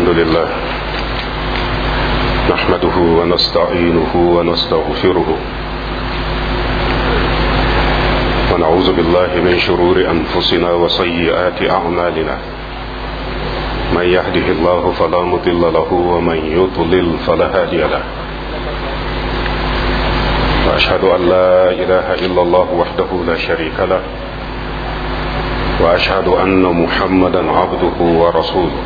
الحمد لله نحمده ونستعينه ونستغفره ونعوذ بالله من شرور أنفسنا وسيئات أعمالنا من يهده الله فلا مضل له ومن يضلل فلا هادي له وأشهد أن لا إله إلا الله وحده لا شريك له وأشهد أن محمدا عبده ورسوله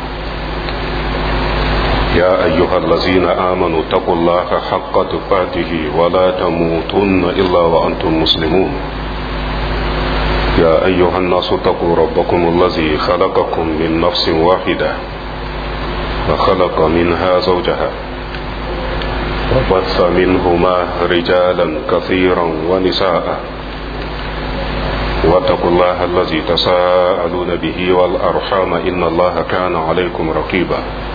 يا أيها الذين آمنوا اتقوا الله حق تقاته ولا تموتن إلا وأنتم مسلمون يا أيها الناس اتقوا ربكم الذي خلقكم من نفس واحدة وخلق منها زوجها وبث منهما رجالا كثيرا ونساء واتقوا الله الذي تساءلون به والأرحام إن الله كان عليكم رقيبا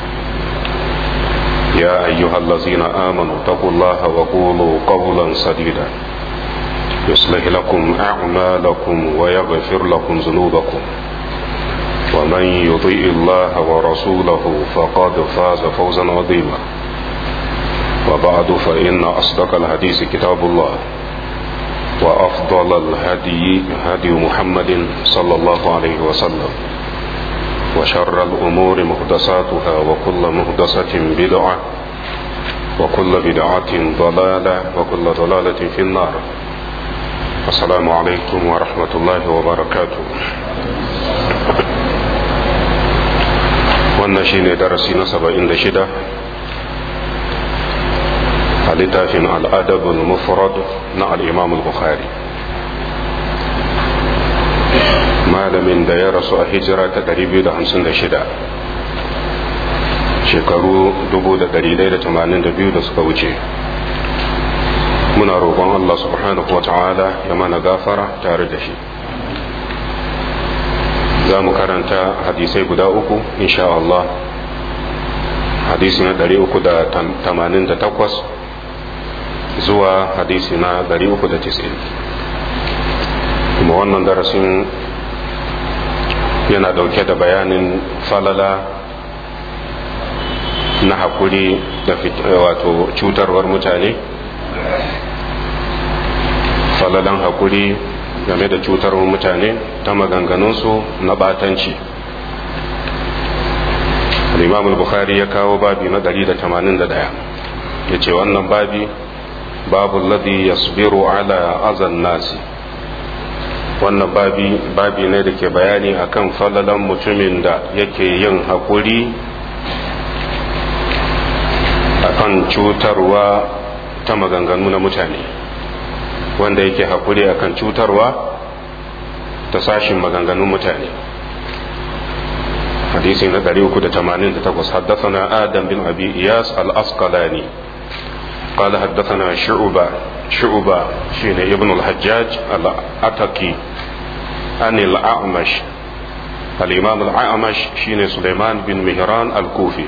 يا أيها الذين آمنوا اتقوا الله وقولوا قولا سديدا يصلح لكم أعمالكم ويغفر لكم ذنوبكم ومن يطيع الله ورسوله فقد فاز فوزا عظيما وبعد فإن أصدق الحديث كتاب الله وأفضل الهدي هدي محمد صلى الله عليه وسلم وشر الأمور محدثاتها وكل محدثة بدعة وكل بدعة ضلالة وكل ضلالة في النار السلام عليكم ورحمة الله وبركاته wannan shine darasi na saba'in da shida a littafin al'adabul mufrad na al'imam al-bukhari malamin da ya rasu a hijira ta 256 shekaru 1182 da suka wuce muna roƙon Allah subhanahu wa ta'ala ya mana gafara tare da shi za mu karanta hadisai guda uku insha Allah hadisi na 388 zuwa hadisi na 390 kuma wannan darasin yana dauke da bayanin falala na hakuri da wato cutarwar mutane falalan hakuri game da cutarwar mutane ta maganganunsu na batanci al-imam al-bukhari ya kawo babi na 181 ya ce wannan babi babu ladhi yasbiru ala azan nasi wannan babi babi ne da ke bayani akan falalan mutumin da yake yin haƙuri akan cutarwa ta maganganu na mutane wanda yake haƙuri akan cutarwa ta sashin maganganun mutane hadisi na 388 حدثنا آدم بن أبي إياس الأسقلاني قال حدثنا شعبة شعبة شين ابن الحجاج الأتكي عن الأعمش الإمام الأعمش شين سليمان بن مهران الكوفي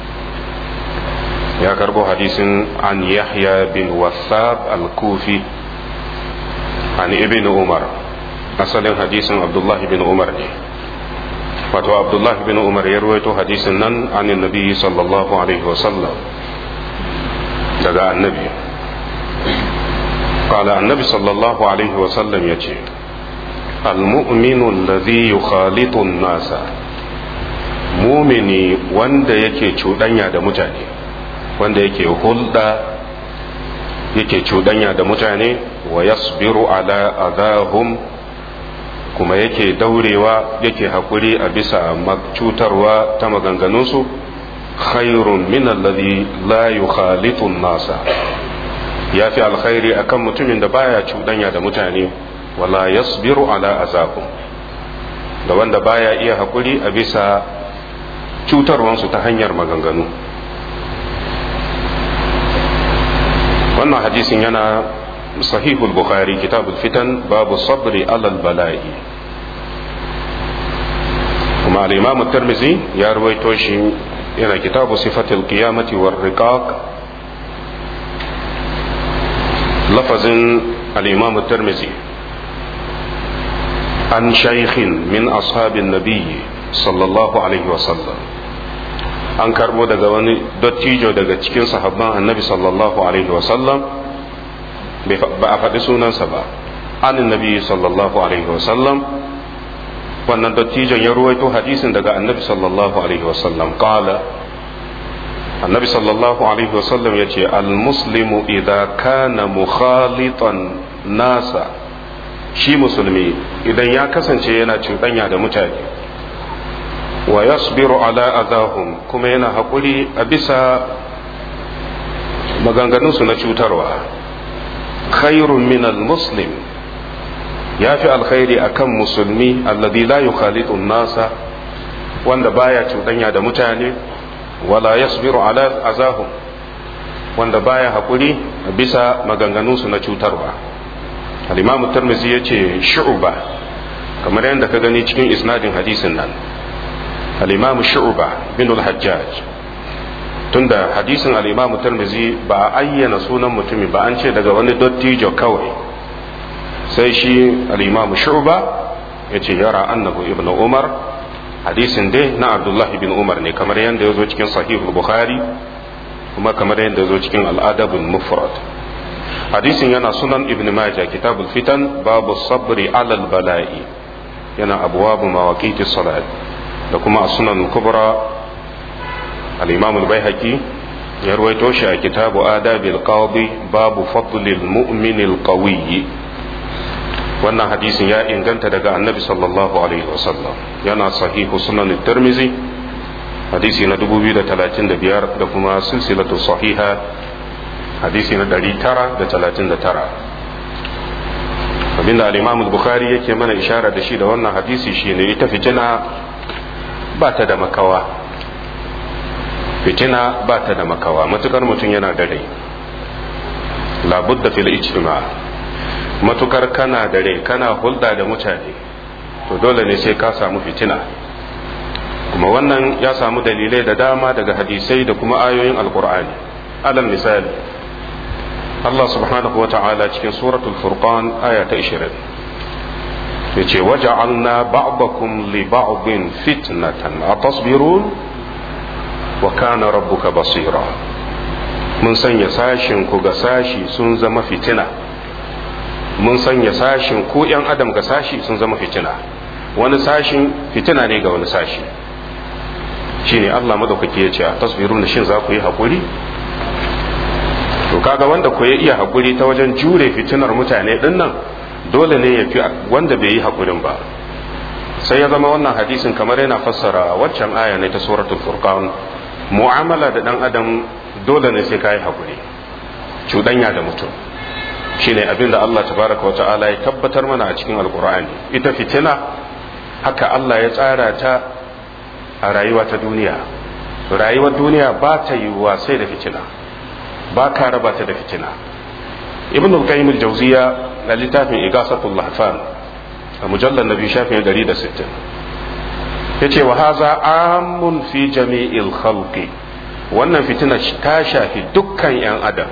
يا كربو حديث عن يحيى بن وثاب الكوفي عن ابن عمر أصل حديث عبد الله بن عمر wato abdullahi bin umar ya ruwaito hadisin nan an nabi sallallahu alaihi wasallam daga annabi قال النبي صلى الله عليه وسلم يجي المؤمن الذي يخالط الناس mumini wanda yake cuɗanya da mutane wanda yake hulɗa yake cuɗanya da mutane wa yasbiru ala adahum kuma yake daurewa yake haƙuri a bisa cutarwa ta maganganunsu khairun min alladhi la yukhalitu nasa ya fi alkhairi akan mutumin da baya cuɗanya da mutane wala yasbiru ala azabum da wanda baya iya haƙuri a bisa cutarwansu ta hanyar maganganu wannan hadisin yana sahihul bukhari kitabul fitan babu sabri alal bala'i kuma al-imam tirmizi ya ruwaito shi yana kitabu sifatil qiyamati war riqaq lafazin al-imam tirmizi an shaykhin min ashabin nabiyyi sallallahu alaihi wasallam an karbo daga wani dottijo daga cikin sahabban annabi sallallahu alaihi wasallam ba a faɗi sunansa ba an nabi sallallahu alaihi wasallam wannan dottijon ya ruwaito hadisin daga annabi sallallahu alaihi wasallam qala annabi sallallahu alaihi wasallam ya ce almuslimu idza kana mukhalitan nasa shi musulmi idan ya kasance yana cuɗanya da mutane wa yasbiru ala adahum kuma yana haƙuri a bisa maganganunsu na cutarwa khairun min muslim ya fi alkhairi akan musulmi alladhi la yukhalitu nasa wanda baya cuɗanya da mutane wala yasbiru ala azahum wanda baya haƙuri a bisa maganganunsu na cutarwa al-imam tirmidhi yace shu'ba kamar yadda ka gani cikin isnadin hadisin nan al-imam shu'ba bin al-hajjaj tunda hadisin al-imam tirmidhi ba a ayyana sunan mutumi ba an ce daga wani dottijo kawai sai shi al-imam shu'ba yace yara annahu ibnu umar hadisin dai na abdullahi bin umar ne kamar yadda ya zo cikin sahihul bukhari kuma kamar yadda ya zo cikin al'adabul mufrad hadisin yana sunan ibn majah kitabul fitan babu sabri alal bala'i yana abwabu mawaqiti salat da kuma sunan kubra al-imam al-baihaqi ya ruwaito shi a kitabu adabil qadi babu fadlil mu'minil qawiyyi wannan hadisin ya inganta daga annabi sallallahu alaihi wasallam yana sahihu sunan tirmizi hadisi na 2035 da kuma silsilatu sahiha hadisi na 939 abinda al-imam al-bukhari yake mana ishara da shi da wannan hadisi shine ita fitina ba ta da makawa fitina ba ta da makawa matukar mutum yana da rai labudda fil ijtima' matukar kana da rai kana hulɗa da mutane to dole ne sai ka samu fitina kuma wannan ya samu dalilai da dama daga hadisai da kuma ayoyin alkur'ani alal misali Allah subhanahu wa ta'ala cikin suratul furqan aya ta 20 yace waja'alna ba'dakum li ba'din fitnatan atasbirun wa kana rabbuka basira mun sanya sashin ku ga sashi sun zama fitina mun sanya sashin ko ‘yan adam ga sashi sun zama fitina wani sashin fitina ne ga wani sashi shi ne Allah madaukaki ya ce a tasbiru da shin za ku yi haƙuri to kaga wanda ku ya iya haƙuri ta wajen jure fitinar mutane ɗin nan dole ne ya fi wanda bai yi haƙurin ba sai ya zama wannan hadisin kamar yana fassara waccan aya ne ta suratul furqan mu'amala da ɗan adam dole ne sai ka yi haƙuri cuɗanya da mutum shine abin da Allah tabaraka wa ta'ala ya tabbatar mana a cikin alkur'ani ita fitina haka Allah ya tsara ta a rayuwa ta duniya rayuwar duniya ba ta yiwuwa sai da fitina ba ka raba ta da fitina ibn al-qayyim al-jawziya na littafin igasatul lahfan a mujallar nabi shafin 160 yace wa haza amun fi jami'il khalqi wannan fitina ta shafi dukkan yan adam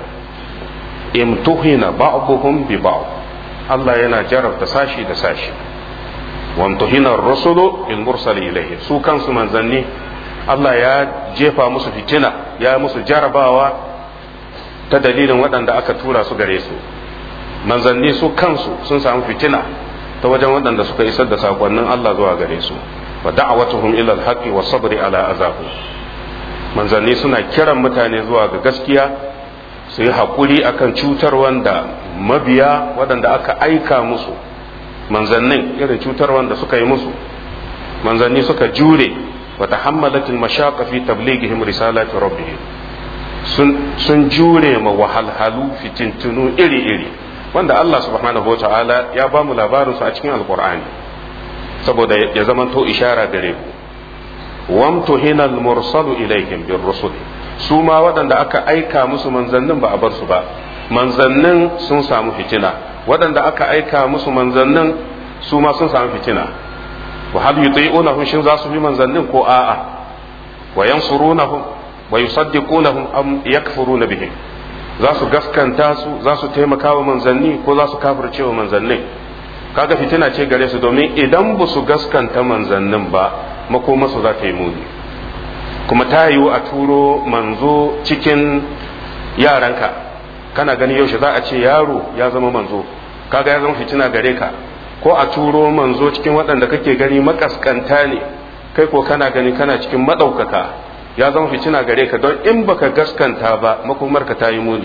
imtuhina ba'dhum bi ba'd Allah yana jarabta sashi da sashi wamtuhina ar-rusulu bil mursal ilayhi su kansu manzanni Allah ya jefa musu fitina ya musu jarabawa ta dalilin waɗanda aka tura su gare su manzanni su kansu sun samu fitina ta wajen waɗanda suka isar da sakonnin Allah zuwa gare su wa da'awatuhum ila al-haqqi wa sabri ala azabu manzanni suna kiran mutane zuwa ga gaskiya su yi haƙuri akan cutar wanda mabiya waɗanda aka aika musu manzannin irin cutar wanda suka yi musu manzanni suka jure wa tahammalatil mashaqqa fi tablighihim risalati rabbihim sun sun jure ma wahalhalu fitintunu iri-iri wanda Allah subhanahu wa ta'ala ya ba mu labarin su a cikin alqur'ani saboda ya zamanto ishara gare ku wamtuhina al-mursalu ilaihim bir rusul su ma waɗanda aka aika musu manzannin ba a bar su ba manzannin sun samu fitina waɗanda aka aika musu manzannin su ma sun samu fitina wa hal yuti'unahum shin za su bi manzannin ko a'a wa yansurunahum wa yusaddiqunahum am yakfuruna bihim za su gaskanta su za su taimaka wa manzanni ko za su kafirce wa manzannin kaga fitina ce gare su domin idan ba su gaskanta manzannin ba makomarsu za ta yi muni kuma ta yiwu a turo manzo cikin yaranka kana gani yaushe za a ce yaro ya zama manzo kaga ya zama fitina gare ka ko a turo manzo cikin waɗanda kake gani makaskanta ne kai ko kana gani kana cikin maɗaukaka ya zama fitina gare ka don in baka gaskanta ba makomarka ta yi muni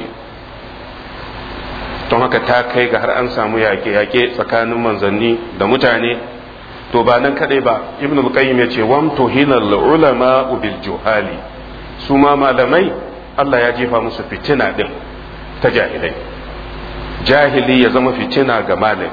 don haka ta kai ga har an samu yaƙe-yaƙe tsakanin manzanni da mutane to ba nan kadai ba ibn al-qayyim yace wam tuhinal ulama bil juhali su ma malamai Allah ya jefa musu fitina din ta jahilai jahili ya zama fitina ga malami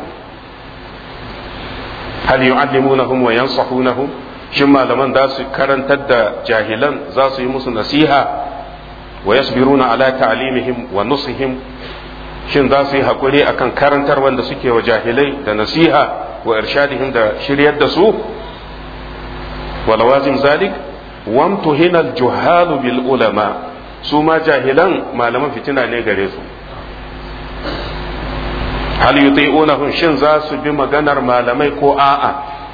hal yu'allimunahum wa yansahunahum shin malaman za su karantar da jahilan za su yi musu nasiha wa yasbiruna ala ta'limihim wa nusihim shin za su yi hakuri akan karantar wanda suke wa jahilai da nasiha wa irshadihim da shiryar da su wa lawazim zalik wamtuhina al-juhal bil ulama su ma jahilan malaman fitina ne gare su hal yuti'unahum shin za su bi maganar malamai ko a'a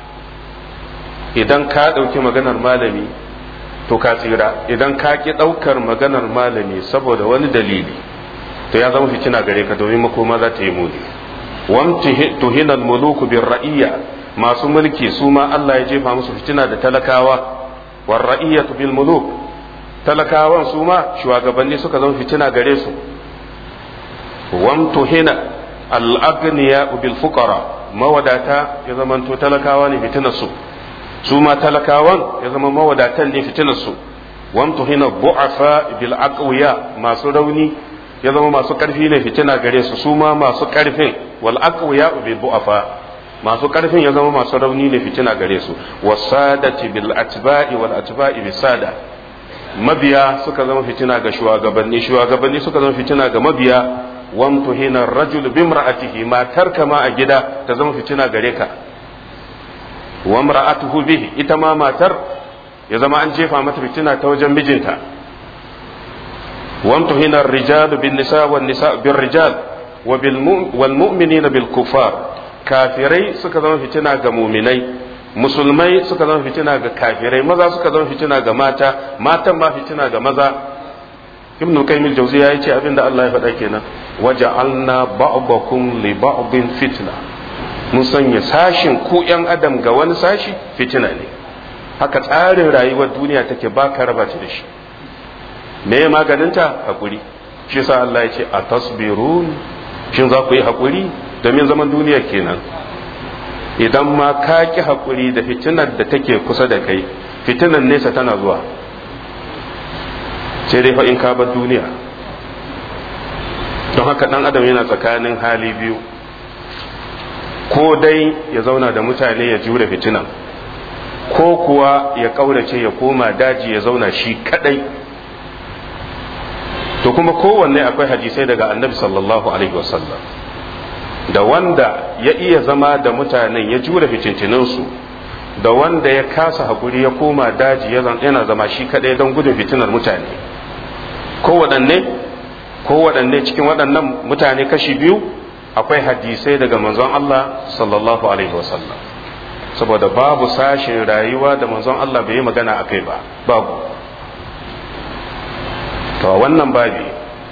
idan ka ɗauki maganar malami to ka tsira idan ka ki ɗaukar maganar malami saboda wani dalili to ya zama fitina gare ka domin makoma za ta yi muni wamtuhina al-muluku bir ra'iyya masu mulki su ma Allah ya jefa musu fitina da talakawa war ra'iyyatu bil muluk talakawan su ma shugabanni suka zama fitina gare su wamtuhina al-aghniya bil fuqara mawadata ya zamanto talakawa ne fitinar su su ma talakawan ya zama mawadatan ne fitinar su wamtuhina bu'afa bil aqwiya masu rauni ya zama masu karfi ne fitina gare su su ma masu karfin wal aqwiya bil bu'afa masu karfin ya zama masu rauni ne fitina gare su wasadati bil atba'i wal atba'i bis sada mabiya suka zama fitina ga shugabanni shugabanni suka zama fitina ga mabiya wamtuhina rajul bimra'atihi matar kama a gida ta zama fitina gare ka wamra'atuhu bihi ita ma matar ya zama an jefa mata fitina ta wajen mijinta wamtuhina ar-rijal bin nisa wan nisa bir rijal wa bil wal mu'minina bil kufar kafirai suka zama fitina ga muminai musulmai suka zama fitina ga kafirai maza suka zama fitina ga mata matan ma fitina ga maza ibn qayyim al-jawziya yace abinda Allah ya faɗa kenan waja'alna ba'dakum li ba'din fitna mun sanya sashin ku yan adam ga wani sashi fitina ne haka tsarin rayuwar duniya take ba ka raba ta da shi me maganinta hakuri shi yasa Allah ya ce atasbirun shin za ku yi hakuri domin zaman duniya kenan idan ma ka ki hakuri da fitinar da take kusa da kai fitinar nesa tana zuwa sai dai fa in ka bar duniya don haka dan adam yana tsakanin hali biyu ko dai ya zauna da mutane ya jure fitinan ko kuwa ya kaurace ya koma daji ya zauna shi kadai to kuma kowanne akwai hadisai daga annabi sallallahu alaihi wasallam da wanda ya iya zama da mutanen ya jure fitintinansu da wanda ya kasa hakuri ya koma daji yana zama shi kadai don gudun fitinar mutane kowaɗanne kowaɗanne cikin waɗannan mutane kashi biyu akwai hadisai daga manzon Allah sallallahu alaihi wasallam saboda babu sashin rayuwa da manzon Allah bai yi magana a kai ba babu to wannan babi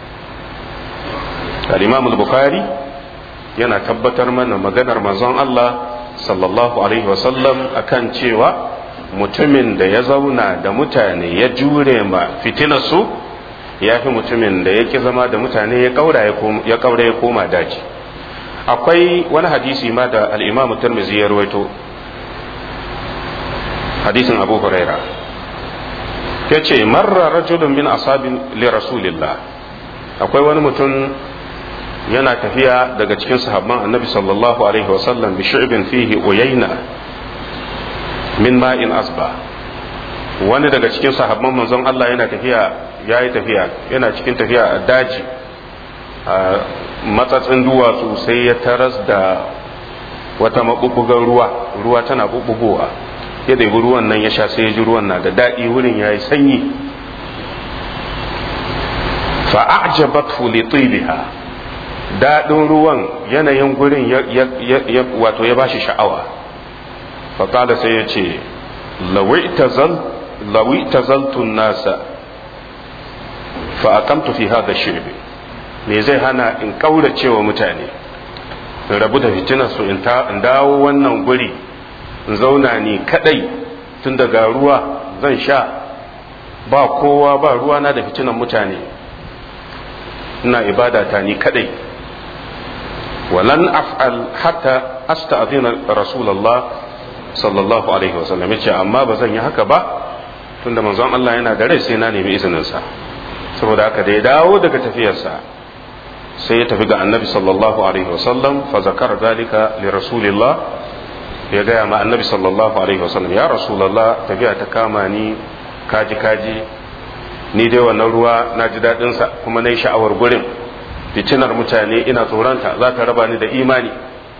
al-imam al-bukhari yana tabbatar mana maganar manzon Allah sallallahu alaihi wasallam akan cewa mutumin da ya zauna da mutane ya jure ma fitinarsu ya fi mutumin da ya ki zama da mutane ya kaura ya koma daji akwai wani hadisi ma da al'imamu tirmizi ya rawaito hadisin abu huraira ya ce marra rajulun min asabin li rasulillah akwai wani mutum yana tafiya daga cikin sahabban annabi sallallahu alaihi wasallam bi shu'bin fihi uyayna min ma'in asba wani daga cikin sahabban manzon Allah yana tafiya yayi tafiya yana cikin tafiya a daji a matsatsin duwatsu sai ya taras da wata maɓuɓɓugar ruwa ruwa tana ɓuɓɓugowa ya ɗebi ruwan nan ya sha sai ya ji ruwan na da daɗi wurin ya yi sanyi fa'ajabat li tibiha daɗin ruwan yanayin gurin wato ya bashi sha'awa faƙada sai ya ce lawai ta zal lawi tazaltu nasa fa aqamtu fi hadha shirbi me zai hana in kaurace wa mutane in rabu da fitinar su in dawo wannan guri in zauna ni kadai tun daga ruwa zan sha ba kowa ba ruwa na da fitinan mutane ina ibada ta ni kadai walan af'al hatta asta'zina rasulullah sallallahu alaihi wasallam yace amma ba zan yi haka ba tunda manzon Allah yana da rai sai na nemi izinin sa saboda haka da ya dawo daga tafiyarsa sai ya tafi ga annabi sallallahu alaihi wasallam fa zakara dalika li rasulillah ya gaya ma annabi sallallahu alaihi wasallam ya rasulullah tafiya ta kama ni kaji kaji ni dai wannan ruwa na ji daɗin sa kuma na yi sha'awar gurin fitinar mutane ina tsoronta za ta raba ni da imani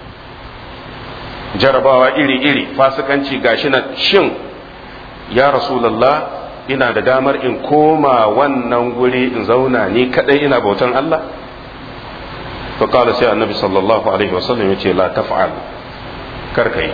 jarabawa iri-iri fasikanci gashi na shin ya rasulullah ina da damar in koma wannan guri in zauna ni kadai ina bautan Allah فقال سي النبي صلى الله عليه وسلم يقول لا تفعل كركي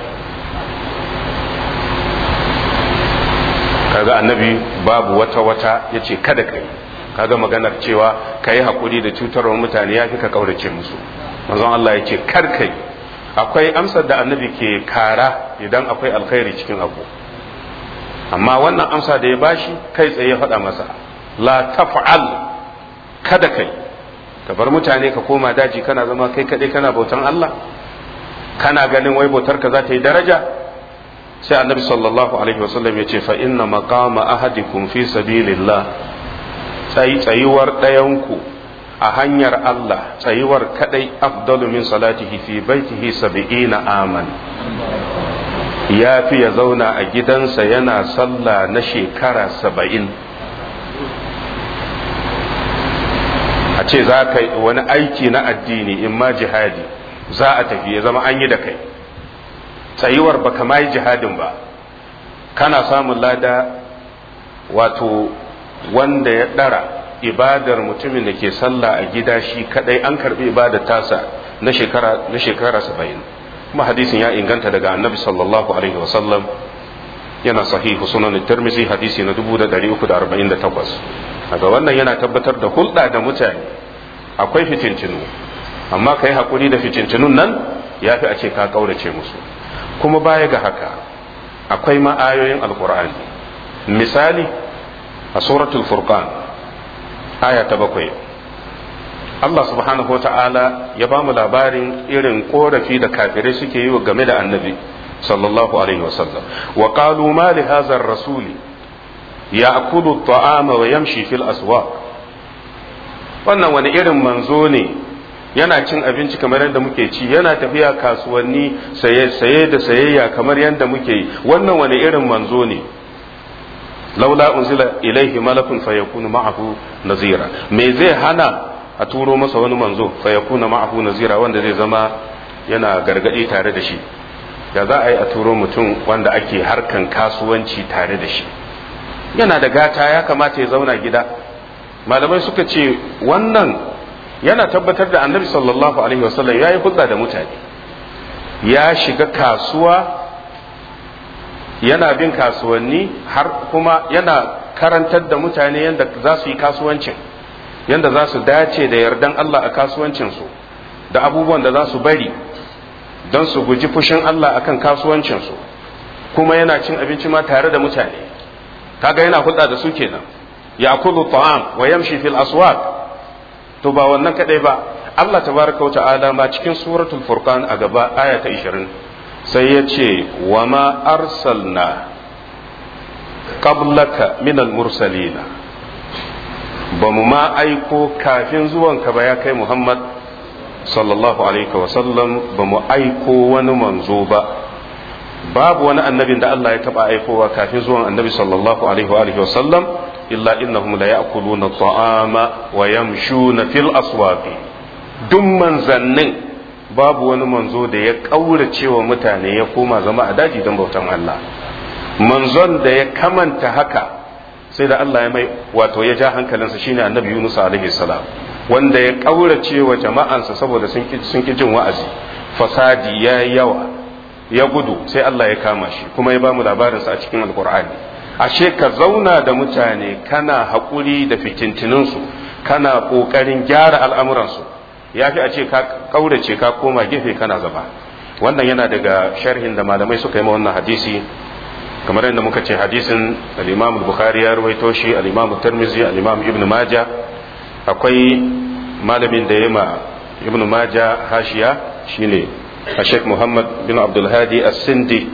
kaga annabi babu wata wata ya ce kada kai kaga maganar cewa ka yi haƙuri da cutarwar mutane ya fi ka ƙaurace musu manzon Allah ya ce kar kai akwai amsar da annabi ke kara idan akwai alkhairi cikin abu amma wannan amsa da ya bashi kai tsaye ya faɗa masa la taf'al kada kai ka bar mutane ka koma daji kana zama kai kaɗai kana bautan Allah kana ganin wai bautar ka za ta yi daraja sai annabi sallallahu alaihi wasallam ya ce fa inna maqama ahadikum fi sabilillah tsayi tsayuwar ɗayanku a hanyar Allah tsayuwar kadai afdalu min salatihi fi baitihi sab'ina aman ya fi ya zauna a gidansa yana sallah na shekara saba'in a ce za ka wani aiki na addini in ma jihadi za a tafi ya zama an yi da kai tsayuwar ba kama yi jihadin ba kana samun lada wato wanda ya ɗara ibadar mutumin da ke sallah a gida shi kadai an karbi ibadar tasa na shekara na shekara saba'in kuma hadisin ya inganta daga annabi sallallahu alaihi wasallam yana sahihu sunan tirmizi hadisi na 348 daga wannan yana tabbatar da hulɗa da mutane akwai fitintinu amma ka yi haƙuri da fitintinun nan ya fi a ce ka ƙaurace musu kuma baya ga haka akwai ma'ayoyin alkur'ani misali a suratul furqan aya ta bakwai Allah subhanahu wa ta'ala ya ba mu labarin irin korafi da kafirai suke yi game da annabi sallallahu alaihi wasallam wa qalu ma li hadha rasuli ya'kulu at-ta'ama wa yamshi fil aswaq wannan wani irin manzo ne yana cin abinci kamar yadda muke ci yana tafiya kasuwanni saye saye da sayayya kamar yadda muke yi wannan wani irin manzo ne laula unzila ilaihi malakun fayakunu ma'ahu nazira me zai hana a turo masa wani manzo fayakuna ma'ahu nazira wanda zai zama yana gargadi tare da shi ya za a yi a turo mutum wanda ake harkan kasuwanci tare da shi yana da gata ya kamata ya zauna gida malamai suka ce wannan yana tabbatar da annabi sallallahu alaihi wasallam ya yi hulɗa da mutane ya shiga kasuwa yana bin kasuwanni har kuma yana karantar da mutane yadda za su yi kasuwancin yadda za su dace da yardan Allah a kasuwancinsu da abubuwan da za su bari don su guji fushin Allah akan kasuwancinsu kuma yana cin abinci ma tare da mutane kaga yana hulɗa da su kenan ya kulu ta'am wa yamshi fil aswaq to ba wannan kadai ba Allah tabaraka wa ta'ala ma cikin suratul furqan a gaba aya ta 20 sai ya ce wa ma arsalna qablaka minal mursalina ba mu ma aiko kafin zuwanka ba ya kai Muhammad sallallahu alaihi wasallam ba mu aiko wani manzo ba babu wani annabin da Allah ya taba aikowa kafin zuwan annabi sallallahu alaihi wasallam illa innahum la ya'kuluna ta'ama wa yamshuna fil aswaqi duk manzannin babu wani manzo da ya ƙaurace wa mutane ya koma zama a daji don bautan Allah manzon da ya kamanta haka sai da Allah ya mai wato ya ja hankalinsa shine annabi Yunus alaihi salam wanda ya ƙaurace wa jama'ansa saboda sun ki jin wa'azi fasadi ya yawa ya gudu sai Allah ya kama shi kuma ya bamu labarinsa a cikin alkur'ani ashe ka zauna da mutane kana haƙuri da fitintininsu kana ƙoƙarin gyara al'amuransu ya fi a ce ka ƙaurace ka koma gefe kana zama wannan yana daga sharhin da malamai suka yi ma wannan hadisi kamar yadda muka ce hadisin al-imam bukhari ya ruwaito shi al-imam tirmidhi al-imam ibn majah akwai malamin da ya ma ibn majah hashiya shine Sheikh Muhammad bin Abdul Hadi As-Sindi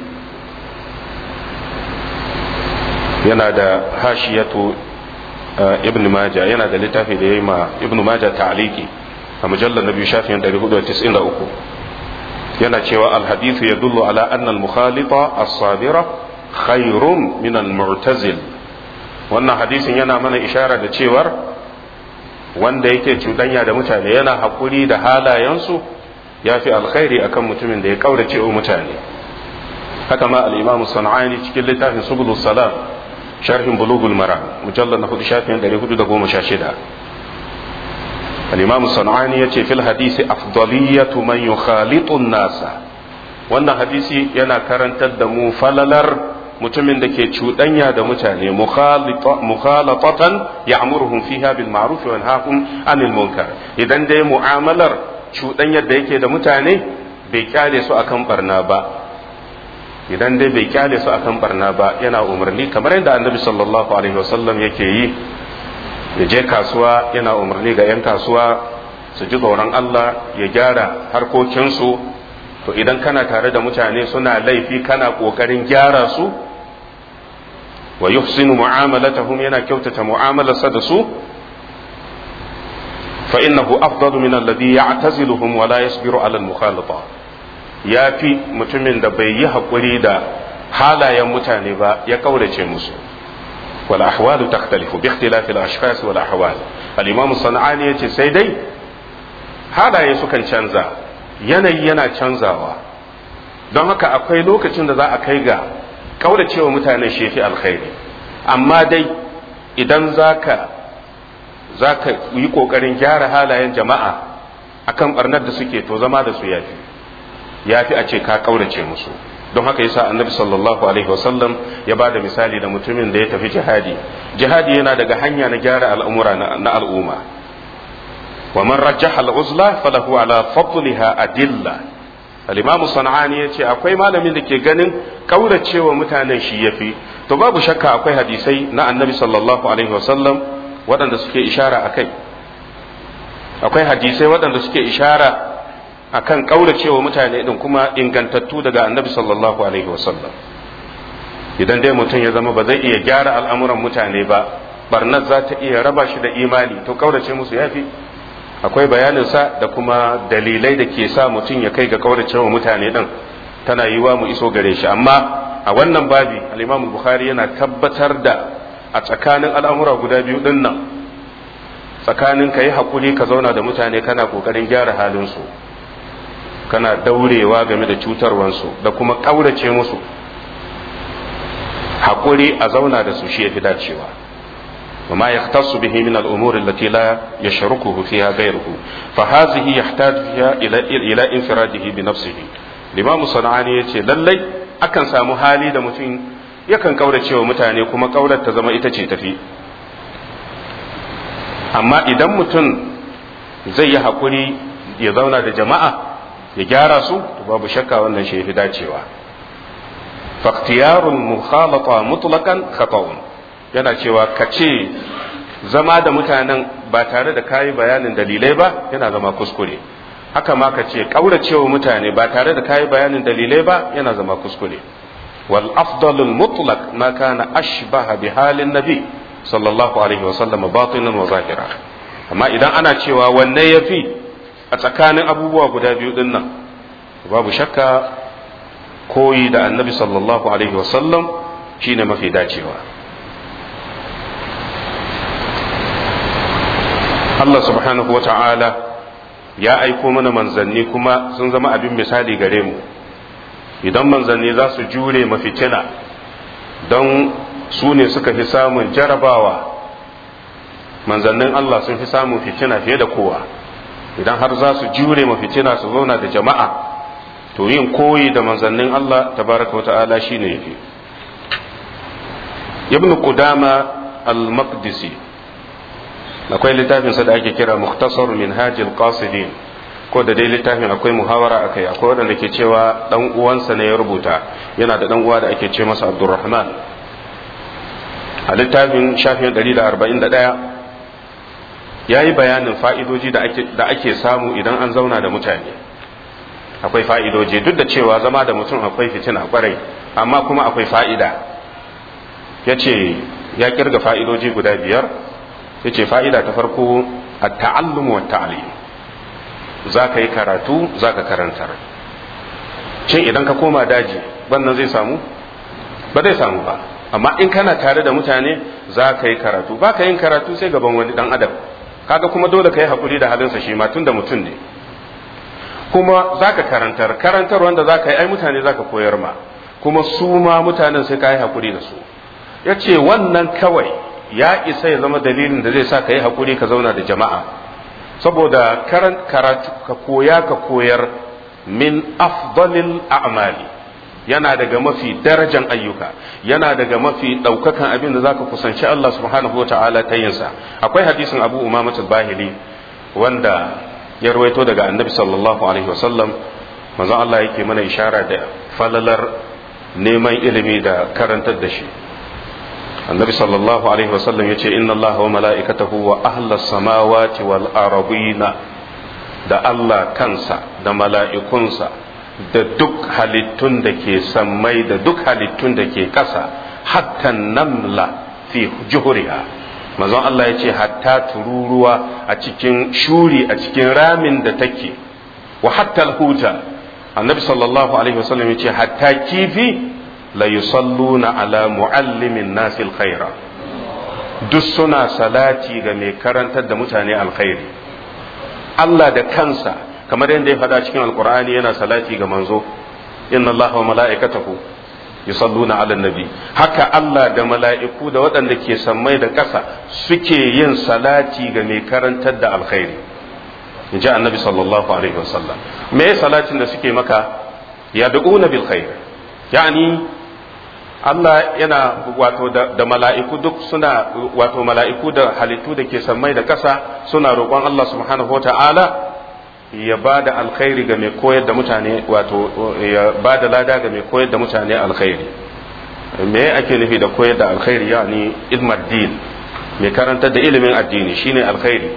yana da hashiyatu ibn Majah yana da littafi da yayi ma ibn Majah ta'liqi a mujallar nabi shafin 493 yana cewa al-hadithu yadullu ala anna al-mukhalita as-sabira khairun min al-mu'tazil wannan hadisin yana mana ishara da cewar wanda yake cuɗanya da mutane yana haƙuri da halayensu ya fi alkhairi akan mutumin da ya kaurace wa mutane haka ma al-imamu sana'ani cikin littafin subulus salam sharhin bulugul mara mujallar na hudu shafin 416 al-imamu sana'ani ya ce fil hadisi afdaliyatu man yukhalitu nasa wannan hadisi yana karantar da mu falalar mutumin da ke cuɗanya da mutane mukhalatatan ya'muruhum fiha bil ma'ruf wa yanhahum 'anil munkar idan dai mu'amalar cuɗanyar da yake da mutane bai kyale su akan barna ba idan dai bai kyale su akan barna ba yana umarni kamar yadda annabi sallallahu alaihi wasallam yake yi ya je kasuwa yana umarni ga 'yan kasuwa su ji tsoron Allah ya gyara harkokinsu to idan kana tare da mutane suna laifi kana ƙoƙarin gyara su wa yuhsinu mu'amalatahum yana kyautata mu'amalarsa da su فإنه أفضل من الذي يعتزلهم ولا يصبر على المخالطة ya fi mutumin da bai yi haƙuri da halayen mutane ba ya kaurace musu wal ahwalu takhtalifu bi ikhtilafi al ashkhas wal ahwal al imam sanani yace sai dai halaye sukan canza yanayi yana canzawa don haka akwai lokacin da za a kai ga kauracewa mutane shi fi alkhairi amma dai idan zaka za ka yi ƙoƙarin gyara halayen jama'a akan barnar da suke to zama da su yafi yafi a ce ka ƙaurace musu don haka yasa annabi sallallahu alaihi wasallam ya ba da misali da mutumin da ya tafi jihadi jihadi yana daga hanya na gyara al'amura na al'umma wa man rajjaha al'uzla falahu ala fadliha adilla al-imamu sana'ani ya ce akwai malamin da ke ganin ƙauracewa mutanen shi yafi to babu shakka akwai hadisai na annabi sallallahu alaihi wasallam waɗanda suke ishara a kai akwai hadisai waɗanda suke ishara a kan ƙauracewa mutane ɗin kuma ingantattu daga annabi sallallahu alaihi wasallam idan dai mutum ya zama ba zai iya gyara al'amuran mutane ba barnar za ta iya raba shi da imani to ƙaurace musu ya fi akwai bayaninsa da kuma dalilai da ke sa mutum ya kai ga ƙauracewa mutane ɗin tana yiwa mu iso gare shi amma a wannan babi al-imam bukhari yana tabbatar da a tsakanin al'amura guda biyu ɗin nan tsakanin ka yi haƙuri ka zauna da mutane kana ƙoƙarin gyara halinsu kana daurewa game da cutarwansu da kuma ƙaurace musu haƙuri a zauna da su shi ya fi dacewa وما يختص به من الأمور التي لا يشركه فيها غيره فهذه يحتاج فيها إلى إلى انفراده بنفسه الإمام الصنعاني يقول للي أكن سامو حالي da mutum yakan kaurace wa mutane kuma kaurar ta zama ita ce tafi amma idan mutum zai yi haƙuri ya zauna da jama'a ya gyara su to babu shakka wannan shi fi dacewa faktiyarun mukhalata mutlaqan khata'un yana cewa ka ce zama da mutanen ba tare da kayi bayanin dalilai ba yana zama kuskure haka ma ka ce kauracewa mutane ba tare da kayi bayanin dalilai ba yana zama kuskure والأفضل المطلق ما كان أشبه بحال النبي صلى الله عليه وسلم باطنا وظاهرا amma idan ana cewa wanne ya fi a tsakanin abubuwa guda biyu din nan babu shakka koyi da annabi sallallahu alaihi wasallam shine mafi dacewa Allah subhanahu wa ta'ala ya aiko mana manzanni kuma sun zama abin misali gare mu idan manzanni za su jure mafitina don su ne suka fi samun jarabawa manzannin Allah sun fi samun fitina fiye da kowa idan har za su jure mafitina su zauna da jama'a to yin koyi da manzannin Allah tabaraka wa ta'ala shi ne yafi ibn qudama al-maqdisi akwai littafin sa da ake kira mukhtasar minhajil qasidin ko da dai littafin akwai muhawara akai akwai wanda ke cewa dan uwansa ne ya rubuta yana da dan uwa da ake ce masa abdurrahman a littafin shafin 141 ya yi bayanin fa'idoji da ake samu idan an zauna da mutane akwai fa'idoji duk da cewa zama da mutum akwai fitina kwarai amma kuma akwai fa'ida ya ce ya kirga fa'idoji guda biyar ya ce fa'ida ta farko a ta'allumu wa ta'alim za ka yi karatu za ka karantar shin idan ka koma daji wannan zai samu ba zai samu ba amma in kana tare da mutane za ka yi karatu ba ka yin karatu sai gaban wani dan adam kaga kuma dole ka yi haƙuri da halinsa shi ma tun da mutum ne kuma za ka karantar karantar wanda za ka yi ai mutane za ka koyar ma kuma su ma mutanen sai ka yi haƙuri da su ya ce wannan kawai ya isa ya zama dalilin da zai sa ka yi haƙuri ka zauna da jama'a saboda karatu ka koya ka koyar min afdalil a'mali yana daga mafi darajan ayyuka yana daga mafi ɗaukakan abin da zaka kusanci Allah subhanahu wa ta'ala ta yinsa akwai hadisin Abu Umama al-Bahili wanda ya rawaito daga Annabi sallallahu alaihi wasallam manzon Allah yake mana ishara da falalar neman ilimi da karantar da shi Annabi sallallahu alaihi wasallam yace inna Allah wa mala'ikatahu wa ahlas samawati wal ardina da Allah kansa da mala'ikunsa da duk halittun da ke sammai da duk halittun da ke ƙasa hatta namla fi juhuriha manzon Allah ya ce hatta tururuwa a cikin shuri a cikin ramin da take wa hatta huta annabi sallallahu alaihi wasallam ya ce hatta kifi la yusalluna ala muallimin nasil khaira duk suna salati ga mai karantar da mutane alkhairi Allah da kansa kamar yadda ya faɗa cikin alkur'ani yana salati ga manzo inna allaha wa mala'ikatahu yusalluna ala nabi haka Allah da mala'iku da waɗanda ke sammai da ƙasa suke yin salati ga mai karantar da alkhairi in ji annabi sallallahu alaihi wasallam me salatin da suke maka ya du'una bil khair yani Allah yana wato da mala'iku duk suna wato mala'iku da halittu da ke sammai da ƙasa suna roƙon Allah subhanahu wa ta'ala ya ba da alkhairi ga mai koyar da mutane wato ya ba da lada ga mai koyar da mutane alkhairi me ake nufi da koyar da alkhairi yani ilmar din mai karantar da ilimin addini shine alkhairi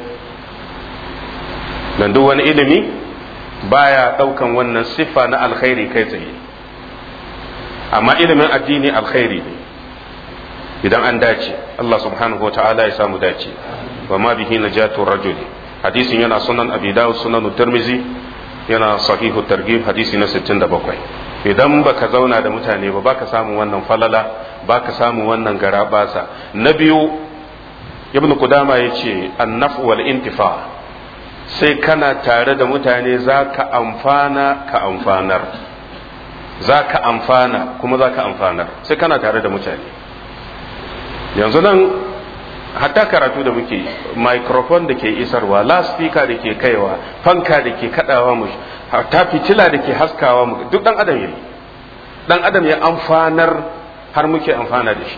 dan duk wani ilimi baya daukan wannan siffa na alkhairi kai tsaye amma ilimin addini alkhairi ne idan an dace Allah subhanahu wa ta'ala ya samu dace wa ma bihi najatu rajuli hadisin yana sunan abi dawud sunan tirmizi yana sahihu targhib hadisi na 67 idan baka zauna da mutane ba baka samu wannan falala baka samu wannan garabasa na biyu ibn qudama yace annaf wal intifa sai kana tare da mutane zaka amfana ka amfanar zaka amfana kuma zaka amfanar sai kana tare da mutane yanzu nan hatta karatu da muke microphone da ke isarwa loudspeaker da ke kaiwa fanka da ke kadawa mu hatta fitila da ke haskawa mu duk dan adam yayi dan adam ya amfanar har muke amfana da shi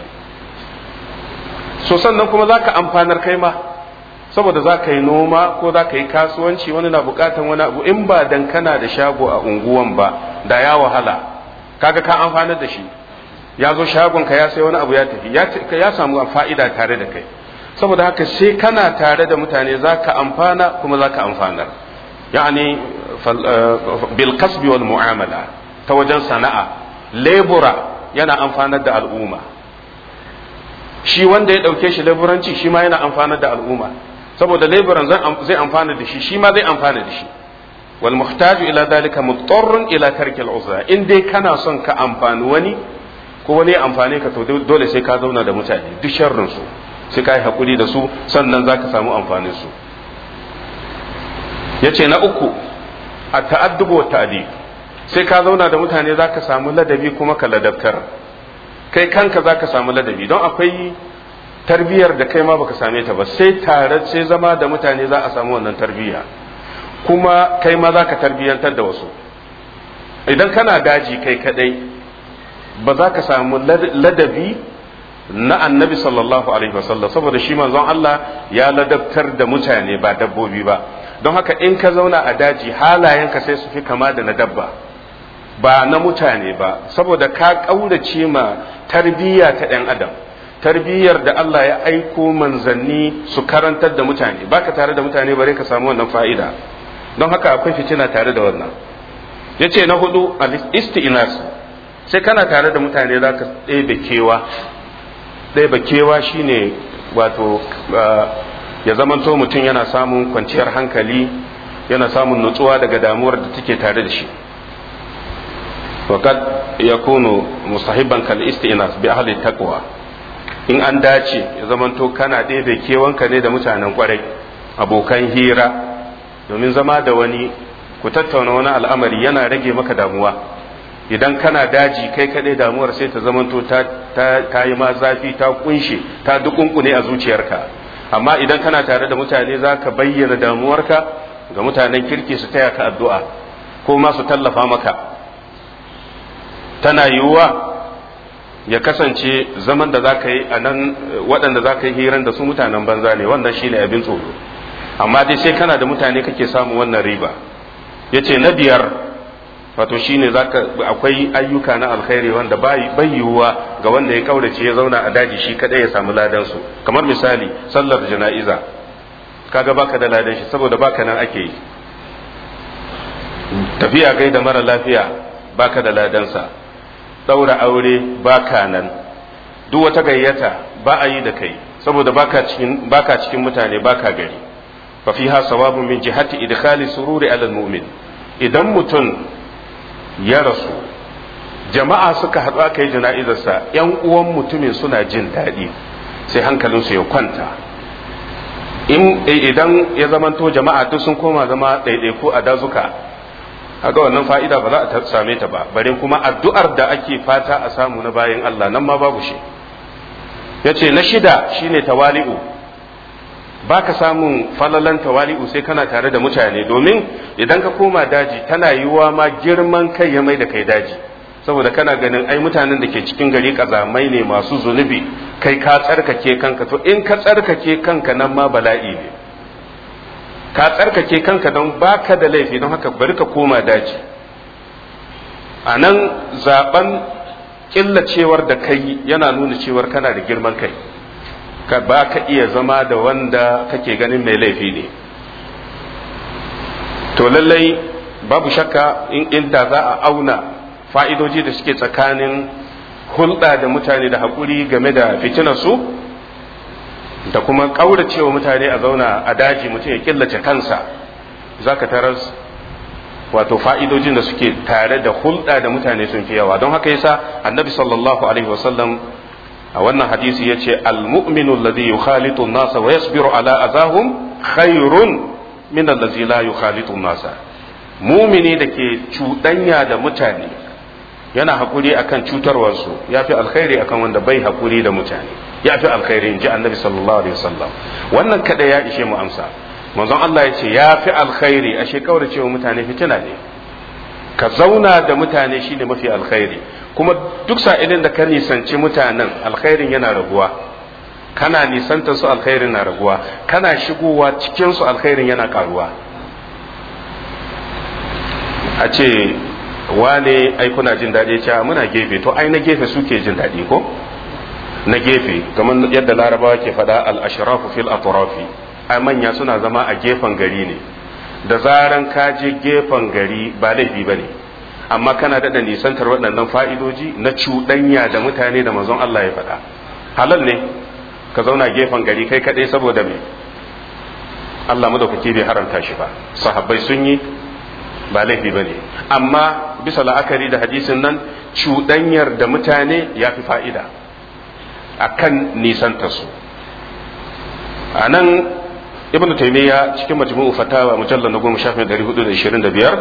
so sannan kuma zaka amfanar kai ma saboda za ka yi noma ko za ka yi kasuwanci wani na bukatan wani abu in ba dan kana da shago a unguwan ba da ya wahala kaga ka amfanar da shi ya zo shagon ka ya sai wani abu ya tafi ya samu fa'ida tare da kai saboda haka sai kana tare da mutane za ka amfana kuma za ka amfanar yani bil kasbi wal mu'amala ta wajen sana'a lebura yana amfanar da al'umma shi wanda ya ɗauke shi leburanci shi ma yana amfanar da al'umma saboda leburan zai amfana da shi shi ma zai amfana da shi wal muhtaju ila dalika mutarrun ila tarki al uzra in dai kana son ka amfani wani ko wani ya amfane ka to dole sai ka zauna da mutane duk sharrin su sai ka yi hakuri da su sannan za ka samu amfanin su ya ce na uku a ta'addubu wa ta'adib sai ka zauna da mutane za ka samu ladabi kuma ka ladabtar kai kanka za ka samu ladabi don akwai tarbiyyar da kai ma baka same ta ba sai tare sai zama da mutane za a samu wannan tarbiyya kuma kai ma za ka tarbiyyantar da wasu idan kana daji kai kadai ba za ka samu ladabi na annabi sallallahu alaihi wasallam saboda shi manzon Allah ya ladabtar da mutane ba dabbobi ba don haka in ka zauna a daji halayenka sai su fi kama da na dabba ba na mutane ba saboda ka ƙaurace ma tarbiyya ta ɗan adam tarbiyyar da Allah ya aiko manzanni su karantar da mutane baka tare da mutane bare ka samu wannan fa'ida don haka akwai fitina tare da wannan yace na hudu al-isti'nas sai kana tare da mutane zaka ɗebe kewa ɗebe kewa shine wato ya zamanto mutum yana samun kwanciyar hankali yana samun nutsuwa daga damuwar da take tare da shi وقد يكون مصاحبا كالاستئناس بأهل التقوى in an dace ya zamanto kana ɗebe kewanka ne da mutanen kwarai abokan hira domin zama da wani ku tattauna wani al'amari yana rage maka damuwa idan kana daji kai kaɗai damuwar sai ta zamanto ta yi ma zafi ta kunshe ta dukunkune a zuciyarka amma idan kana tare da mutane za ka bayyana damuwarka ga mutanen kirki su taya ka addu'a ko ma su tallafa maka tana yiwuwa ya kasance zaman da za ka yi a nan waɗanda za ka yi hiran da su mutanen banza ne wannan shi ne abin tsoro amma dai sai kana da mutane kake samun wannan riba ya ce na biyar wato shi ne akwai ayyuka na alkhairi wanda bai yiwuwa ga wanda ya kaurace ya zauna a daji shi kadai ya samu ladansu kamar misali sallar jana'iza kaga baka da ladan shi saboda baka nan ake yi tafiya gai da mara lafiya baka da ladansa ɗaura aure baka nan duk wata gayyata ba a yi da kai saboda baka cikin baka cikin mutane baka gari fa fiha sawabun min jihati idkhali sururi ala mu'min idan mutum ya rasu jama'a suka haɗu aka yi jana'izarsa yan uwan mutumin suna jin daɗi sai hankalinsu ya kwanta idan ya zamanto jama'a duk sun koma zama ɗaiɗaiku a dazuka kaga wannan fa'ida ba za a same ta ba bare kuma addu'ar da ake fata a samu na bayan Allah nan ma babu shi yace na shida shine tawali'u baka samun falalan tawali'u sai kana tare da mutane domin idan ka koma daji tana yiwuwa ma girman kai ya mai da kai daji saboda kana ganin ai mutanen da ke cikin gari kazamai ne masu zunubi kai ka tsarkake kanka to in ka tsarkake kanka nan ma bala'i ne ka tsarkake kanka don baka da laifi don haka bari ka koma daji a nan zaben killacewar da kai yana nuna cewar kana da girman kai ka ba ka iya zama da wanda kake ganin mai laifi ne to lallai babu shakka in inda za a auna fa'idoji da suke tsakanin hulɗa da mutane da haƙuri game da fitinarsu da kuma ƙauracewa mutane a zauna a daji mutum ya killace kansa za ka taras wato fa'idojin da suke tare da hulɗa da mutane sun fi yawa don haka yasa annabi sallallahu alaihi wasallam a wannan hadisi ya ce almu'minu alladhi yukhalitu an-nasa wa yasbiru ala azahum khairun min allazi la yukhalitu an-nasa mumini da ke cuɗanya da mutane yana hakuri akan cutarwarsu ya fi alkhairi akan wanda bai hakuri da mutane ya fi alkhairi in ji annabi sallallahu alaihi wasallam wannan kada ya ishe mu amsa manzon Allah ya ce ya fi alkhairi a shekarar cewa mutane fitina ne ka zauna da mutane shine mafi alkhairi kuma duk sa'ilin da ka nisanci mutanen alkhairin yana raguwa kana nisanta su alkhairin na raguwa kana shigowa cikin su alkhairin yana karuwa a ce wane ai kuna jin daɗi cewa muna gefe to ai na gefe suke jin daɗi ko na gefe kamar yadda larabawa ke faɗa al-ashrafu fil atrafi ai manya suna zama a gefen gari ne da zaran ka je gefen gari ba laifi ba ne amma kana daɗa nisantar waɗannan fa'idoji na cuɗanya da mutane da manzon Allah ya faɗa halal ne ka zauna gefen gari kai kaɗai saboda me Allah madaukaki bai haramta shi ba sahabbai sun yi ba laifi ba ne amma bisa la'akari da hadisin nan cuɗanyar da mutane ya fi fa'ida a kan nisantarsu a nan ibn taimiyya cikin majmu'u fatawa mujallar na goma shafin ɗari hudu da ishirin da biyar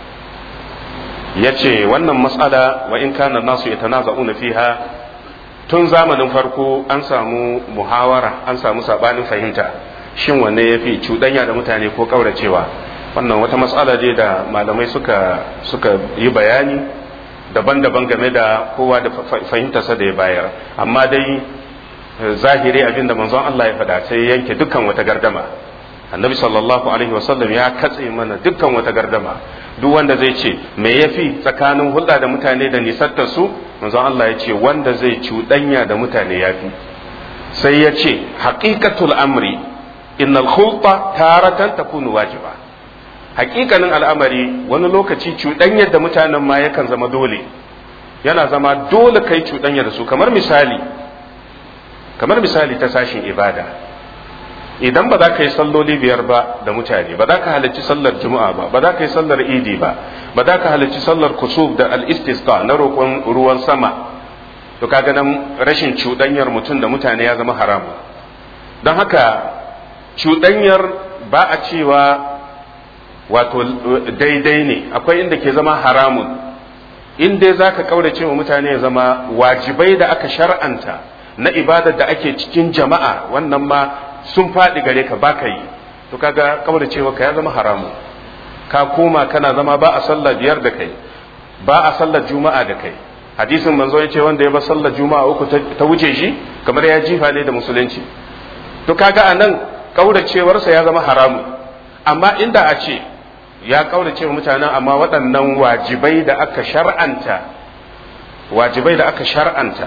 ya ce wannan matsala wa in kana nasu ya tanaza'una fiha tun zamanin farko an samu muhawara an samu sabanin fahimta shin wanne ya fi cuɗanya da mutane ko ƙauracewa wannan wata matsala ce da malamai suka suka yi bayani daban-daban game da kowa da fahimtarsa da ya bayar amma dai zahiri abinda manzon Allah ya faɗa sai yanke dukkan wata gardama annabi sallallahu alaihi wasallam ya katse mana dukkan wata gardama duk wanda zai ce me yafi tsakanin hulɗa da mutane da nisattar su manzon Allah ya ce wanda zai cuɗanya da mutane yafi sai ya ce haqiqatul amri innal khulta taratan takunu wajiba haƙiƙanin al'amari wani lokaci cuɗanyar da mutanen ma yakan zama dole yana zama dole kai cuɗanya da su kamar misali kamar misali ta sashin ibada idan ba za ka yi salloli biyar ba da mutane ba za ka halarci sallar juma'a ba ba za ka yi sallar idi ba ba za ka halarci sallar kusuf da al-istisqa na roƙon ruwan sama to kaga nan rashin cuɗanyar mutum da mutane ya zama haramu don haka cuɗanyar ba a cewa wato daidai ne akwai inda ke zama haramun in dai za ka ƙaurace wa mutane ya zama wajibai da aka shar'anta na ibadar da ake cikin jama'a wannan ma sun faɗi gare ka baka yi to kaga ƙauracewa ka ya zama haramun ka koma kana zama ba a sallar biyar da kai ba a sallar juma'a da kai hadisin manzo ya ce wanda ya bar sallar juma'a uku ta wuce shi kamar ya jifa ne da musulunci to kaga anan ƙauracewarsa ya zama haramun amma inda a ce ya kaurace wa mutanen amma waɗannan wajibai da aka shar'anta wajibai da aka shar'anta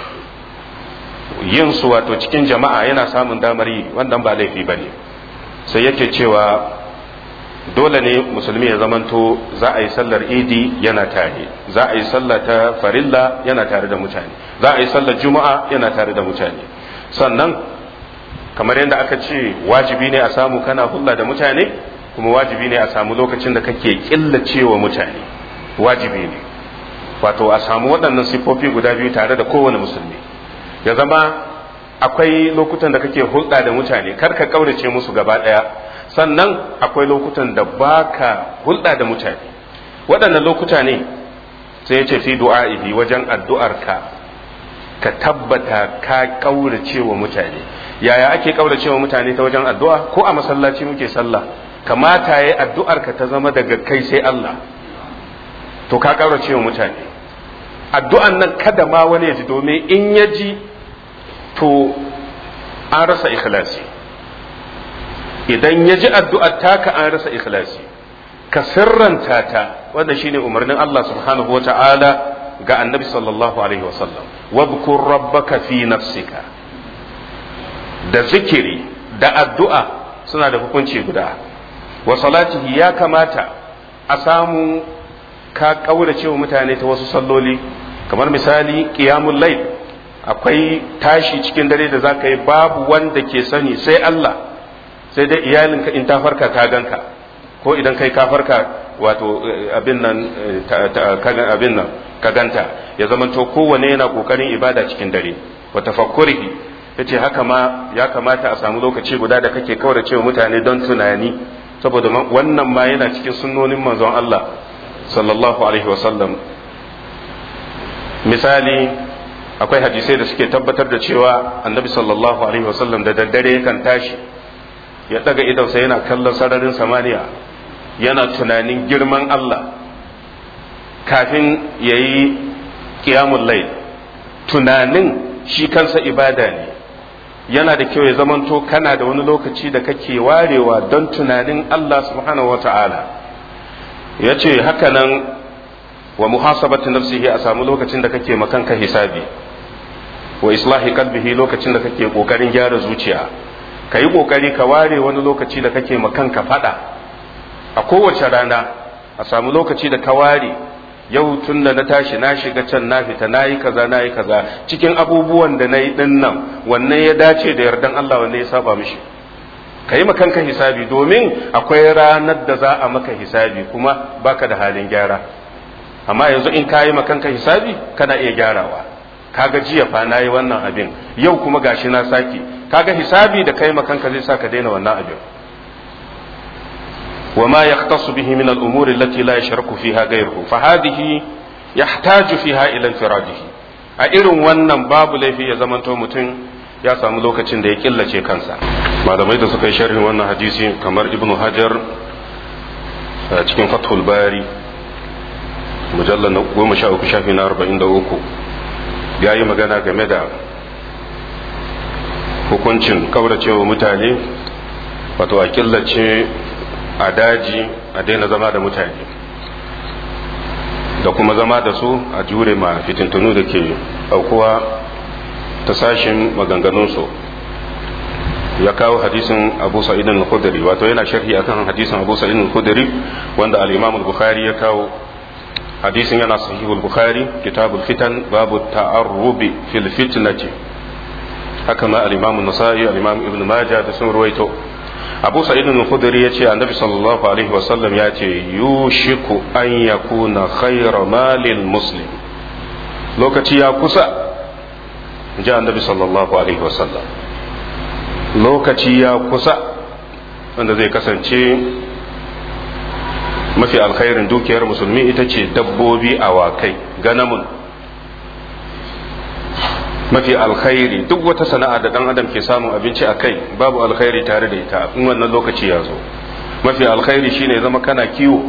yin su wato cikin jama'a yana samun damar yi wannan ba laifi bane sai yake cewa dole ne musulmi ya zamanto za a yi sallar idi yana tare za a yi sallar ta farilla yana tare da mutane za a yi sallar juma'a yana tare da mutane sannan kamar yadda aka ce wajibi ne a samu kana hulla da mutane kuma wajibi ne a samu lokacin da kake killacewa mutane wajibi ne wato a samu waɗannan siffofi guda biyu tare da kowane musulmi ya zama akwai lokutan da kake hulɗa da mutane kar ka ƙaurace musu gaba ɗaya sannan akwai lokutan da baka hulɗa da mutane waɗannan lokuta ne sai ya ce fi du'a'ihi wajen addu'arka ka tabbata ka ƙaurace wa mutane yaya ake ƙaurace wa mutane ta wajen addu'a ko a masallaci muke sallah kamata ya addu'arka ta zama daga kai sai Allah to ka ƙaurace wa mutane addu'an nan kada ma wani ya ji domin in ya ji to an rasa ikhlasi idan ya ji addu'ar taka an rasa ikhlasi ka sirranta ta wanda shine umarnin Allah subhanahu wa ta'ala ga annabi sallallahu alaihi wasallam wadhkur rabbaka fi nafsika da zikiri da addu'a suna da hukunci guda wa salatihi ya kamata a samu ka kaurace wa mutane ta wasu salloli kamar misali qiyamul layl akwai tashi cikin dare da zaka yi babu wanda ke sani sai Allah sai dai iyalinka in ta farka ta ganka ko idan kai ka farka wato abin nan abin nan ka ganta ya zamanto kowane yana kokarin ibada cikin dare wa tafakkurihi yace haka ma ya kamata a samu lokaci guda da kake kaurace wa mutane don tunani saboda wannan ma yana cikin sunnonin manzon Allah sallallahu alaihi wasallam misali akwai hadisai da suke tabbatar da cewa annabi sallallahu alaihi wasallam da daddare yakan tashi ya daga idonsa yana kallon sararin samaniya yana tunanin girman Allah kafin ya yi ƙiyamun lai tunanin shi kansa ibada ne yana da kyau ya zamanto kana da wani lokaci da kake warewa don tunanin Allah subhanahu wa ta'ala ya ce hakanan wa muhasabatu nafsihi a samu lokacin da kake makanka hisabi wa islahi kalbihi lokacin da kake kokarin gyara zuciya ka yi kokari ka ware wani lokaci da kake makanka fada a kowace rana a samu lokaci da ka ware yau tun da na tashi na shiga can na fita na yi kaza na yi kaza cikin abubuwan da na yi din nan wanne ya dace da yardan Allah wanne ya saba mishi ka yi makanka hisabi domin akwai ranar da za a maka hisabi kuma baka da halin gyara amma yanzu in ka yi makanka hisabi kana iya gyarawa kaga jiya fa na yi wannan abin yau kuma gashi na sake kaga hisabi da kai makanka zai sa ka daina wannan abin وما يختص به من الأمور التي لا يشرك فيها غيره فهذه يحتاج فيها إلى انفراده a irin wannan babu laifi ya zamanto mutum ya samu lokacin da ya killace kansa malamai da suka yi sharhin wannan hadisi kamar ibnu hajar a cikin fathul bari mujallar na goma sha uku shafi na arba'in da uku ya yi magana game da hukuncin kauracewa mutane wato a killace a daji a daina zama da mutane da kuma zama da su a jure ma fitintunu da ke aukuwa ta sashin maganganunsu ya kawo hadisin abu sa'idin al-khudri wato yana sharhi akan hadisin abu sa'idin al-khudri wanda al-imam al-bukhari ya kawo hadisin yana sahihul bukhari kitabul fitan babu ta'arrubi fil fitnati haka ma al-imam an-nasa'i al-imam ibn majah da sun ruwaito abu sa'id al-khudri yace annabi sallallahu alaihi wasallam yace yushiku an yakuna khayra malil muslim lokaci ya kusa ji annabi sallallahu alaihi wasallam lokaci ya kusa wanda zai kasance mafi alkhairin dukiyar musulmi ita ce dabbobi awakai ganamun mafi alkhairi duk wata sana'a da dan adam ke samun abinci a kai babu alkhairi tare da ita in wannan lokaci ya zo mafi alkhairi shine zama kana kiwo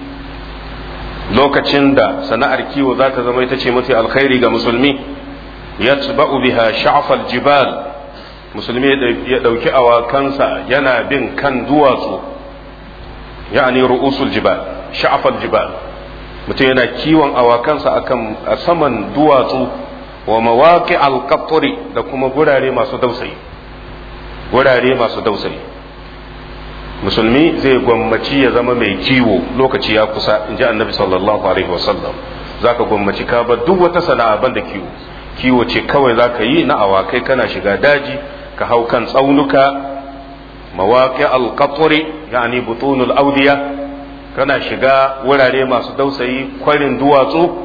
lokacin da sana'ar kiwo za ta zama ita ce mafi alkhairi ga musulmi yatba'u biha sha'fal jibal musulmi ya dauki awakansa yana bin kan duwatsu ya'ani ru'usul jibal sha'fal jibal mutum yana kiwon awakansa akan a saman duwatsu wa mawaƙi alƙafuri da kuma gurare masu dausayi gurare masu dausayi musulmi zai gwammaci ya zama mai kiwo lokaci ya kusa in ji annabi sallallahu alaihi wasallam za ka gwammaci ka bar duk wata sana'a banda kiwo kiwo ce kawai za ka yi na awakai kana shiga daji ka hau kan tsaunuka mawaƙi alƙafuri yani butunul audiya kana shiga wurare masu dausayi kwarin duwatsu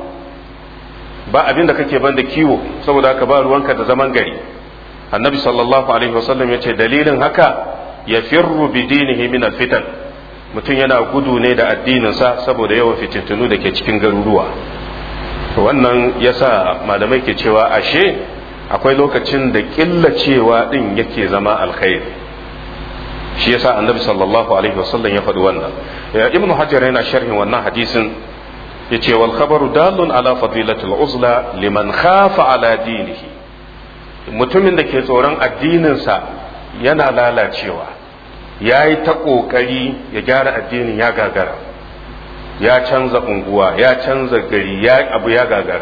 ba abin da kake banda kiwo saboda haka ba ruwanka da zaman gari annabi sallallahu alaihi wasallam ya ce dalilin haka ya firru bi dinihi min fitan mutum yana gudu ne da addininsa saboda yawan fitintunu da ke cikin garuruwa wannan yasa malamai ke cewa ashe akwai lokacin da killacewa din yake zama alkhairi shi yasa annabi sallallahu alaihi wasallam ya faɗi wannan ibnu hajar yana sharhin wannan hadisin yace wal khabaru dalun ala fadilatil uzla liman khafa ala dinihi mutumin da ke tsoron addininsa yana lalacewa ya yi ta ƙoƙari ya gyara addinin ya gagara ya canza unguwa ya canza gari ya abu ya gagara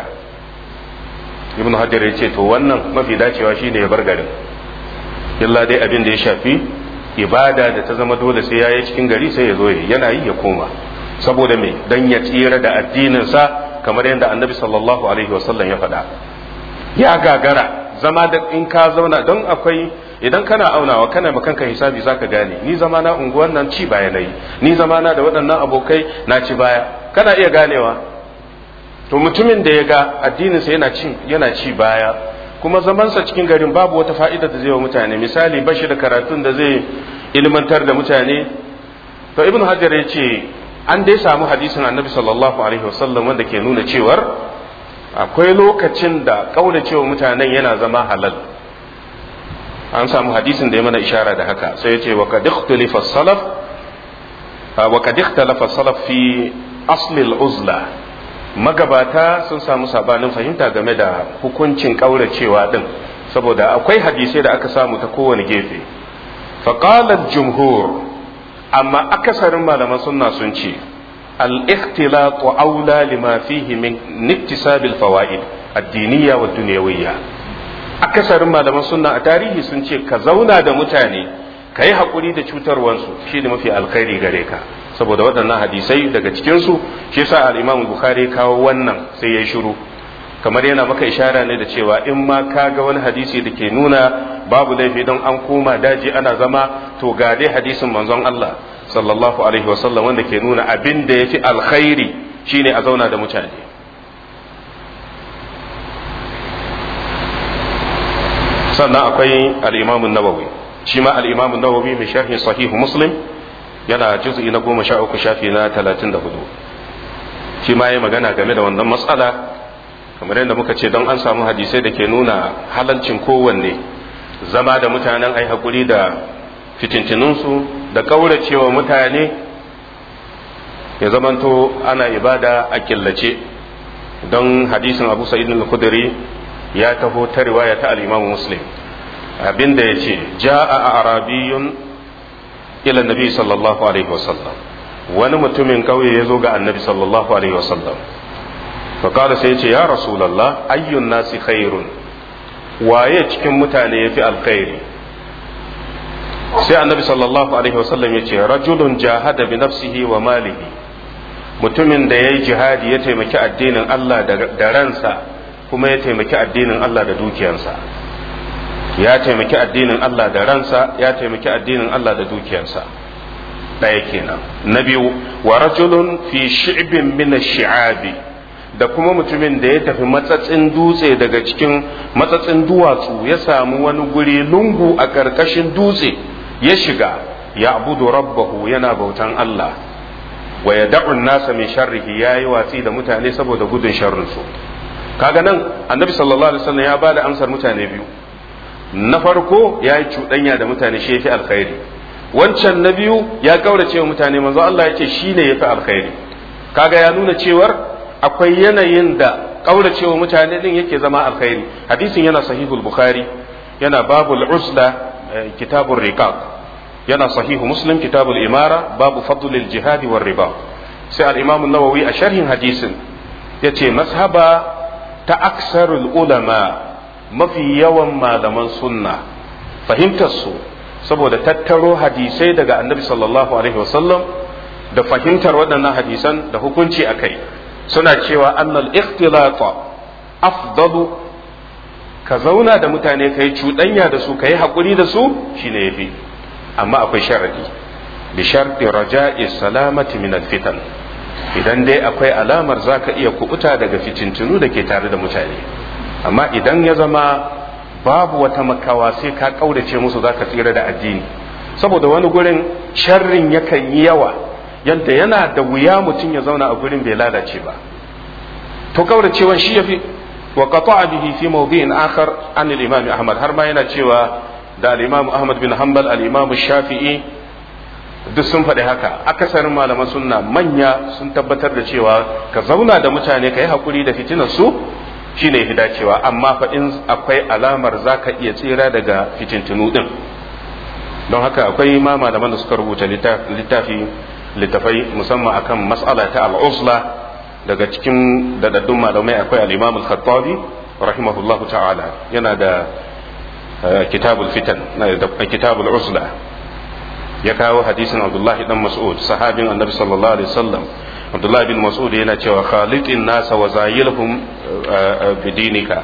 ibn hajar ya ce to wannan mafi dacewa shine ya bar garin illa dai abin da ya shafi ibada da ta zama dole sai ya yi cikin gari sai ya zo yana yi ya koma saboda me dan ya tsira da addininsa kamar yadda annabi sallallahu alaihi wasallam ya faɗa ya gagara zama da in ka zauna don akwai idan kana aunawa kana ma kanka hisabi zaka gane ni zama na unguwan nan ci baya nayi ni zama na da waɗannan abokai na ci baya kana iya ganewa to mutumin da ya ga addininsa yana ci yana ci baya kuma zamansa cikin garin babu wata fa'ida da zai wa mutane misali bashi da karatun da zai ilmantar da mutane to ibnu hajar ya ce an dai samu hadisin annabi sallallahu alaihi wasallam wanda ke nuna cewar akwai lokacin da cewa mutanen yana zama halal an samu hadisin da ya mana ishara da haka sai ya ce wa kad ikhtalafa salaf wa kad ikhtalafa salaf fi asli al-uzla magabata sun samu sabanin fahimta game da hukuncin kauracewa din saboda akwai hadisai da aka samu ta kowane gefe faqala jumhur amma akasarin malaman sunna sun ce al-ikhtilat aula lima fihi min iktisabil fawaid ad-diniyya wa dunyawiyya akasarin malaman sunna a tarihi sun ce ka zauna da mutane ka yi haƙuri da cutarwansu shi ne mafi alkhairi gare ka saboda waɗannan hadisai daga cikinsu shi sa al-imam bukhari kawo wannan sai ya shiru kamar yana maka ishara ne da cewa in ma ka ga wani hadisi da ke nuna babu laifi don an koma daji ana zama to ga dai hadisin manzon Allah sallallahu alaihi wasallam wanda ke nuna abin da yafi alkhairi shine a zauna da mutane sannan akwai al-imam nawawi shi ma al-imam nawawi mai sharhin sahihu muslim yana juz'i na goma sha uku shafi na talatin da hudu shi ma ya magana game da wannan matsala kamar yadda muka ce don an samu hadisai da ke nuna halalcin kowanne zama da mutanen ai hakuri da fitintinunsu da kauracewa mutane ya zamanto ana ibada a killace don hadisin abu sa'id al-khudri ya taho ta riwaya ta al-imam muslim abinda ya ce ja'a a arabiyun ila nabi sallallahu alaihi wasallam wani mutumin kauye ya zo ga annabi sallallahu alaihi wasallam faƙada sai ce ya rasulallah ayyun nasi khairun waye cikin mutane ya fi alkhairi sai annabi sallallahu alaihi wasallam ya ce rajulun jahada bi nafsihi wa malihi mutumin da ya yi jihadi ya taimaki addinin Allah da ransa kuma ya taimaki addinin Allah da dukiyarsa ya taimaki addinin Allah da ransa ya taimaki addinin Allah da dukiyarsa ɗaya kenan na biyu wa rajulun fi shi'bin min shi'abi da kuma mutumin da ya tafi matsatsin dutse daga cikin matsatsin duwatsu ya samu wani guri lungu a ƙarƙashin dutse ya shiga ya abudu rabbahu yana bautan Allah wa ya da'un nasa min sharrihi yayi watsi da mutane saboda gudun sharrinsu kaga nan annabi sallallahu alaihi wasallam ya bada amsar mutane biyu na farko ya yi cuɗanya da mutane shi yafi alkhairi wancan na biyu ya kaurace wa mutane manzo Allah ya ce shi ne yafi alkhairi kaga ya nuna cewar akwai yanayin da kaurace wa mutane din yake zama alkhairi hadisin yana sahihul bukhari yana babul usla kitabur riqaq yana sahihu muslim kitabul imara babu fadlil jihad war riba sai al-imam an-nawawi a sharhin hadisin yace mashaba ta aksarul ulama mafi yawan malaman sunna fahimtar su saboda tattaro hadisai daga annabi sallallahu alaihi wasallam da fahimtar waɗannan hadisan da hukunci a kai suna cewa annal ikhtilata afdalu ka zauna da mutane ka yi cuɗanya da su ka yi haƙuri da su shine yafi amma akwai sharadi bi sharti raja'i salamati min fitan idan dai akwai alamar zaka iya kubuta daga fitintunu da ke tare da mutane amma idan ya zama babu wata makawa sai ka kaurace musu zaka tsira da addini saboda wani gurin sharrin yakan yi yawa yadda yana da wuya mutum ya zauna a gurin bai lalace ba to kauracewan shi yafi wa qata'a bihi fi mawdi'in akhar an al-imam ahmad har ma yana cewa da al-imam ahmad bin hanbal al-imam shafi'i duk sun faɗi haka akasarin malaman sunna manya sun tabbatar da cewa ka zauna da mutane ka yi hakuri da fitinar su shine yafi dacewa amma fa in akwai alamar zaka iya tsira daga fitintunu din don haka akwai ma malaman da suka rubuta littafi littafai musamman akan mas'ala ta al'usla daga cikin dadaddun malamai akwai al-imam al-khattabi rahimahullahu ta'ala yana da kitabul fitan da kitabul usla ya kawo hadisin abdullahi dan mas'ud sahabin annabi sallallahu alaihi wasallam abdullahi bin mas'ud yana cewa khaliqin nasa wa zayilhum bidinika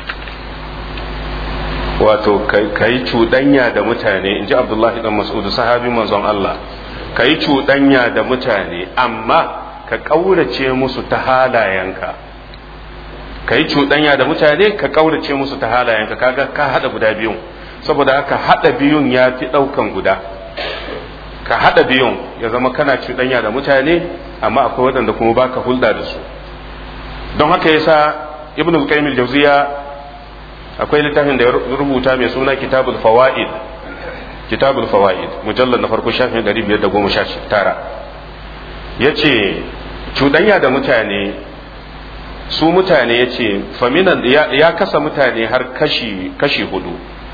wato kai cuɗanya da mutane in ji abdullahi dan mas'ud sahabin manzon Allah kai cuɗanya da mutane amma ka ƙaurace musu ta halayenka ka yi cuɗanya da mutane ka ƙaurace musu ta halayenka kaga ka haɗa guda biyun saboda haka haɗa biyun ya fi ɗaukan guda ka haɗa biyun ya zama kana cuɗanya da mutane amma akwai waɗanda kuma baka hulɗa da su don haka yasa ibn al-qayyim al-jawziya akwai littafin da ya rubuta mai suna kitabul fawaid kitabul fawaid mujallad na farko shafin 519 yace cuɗanya da mutane su mutane yace faminan ya kasa mutane har kashi kashi hudu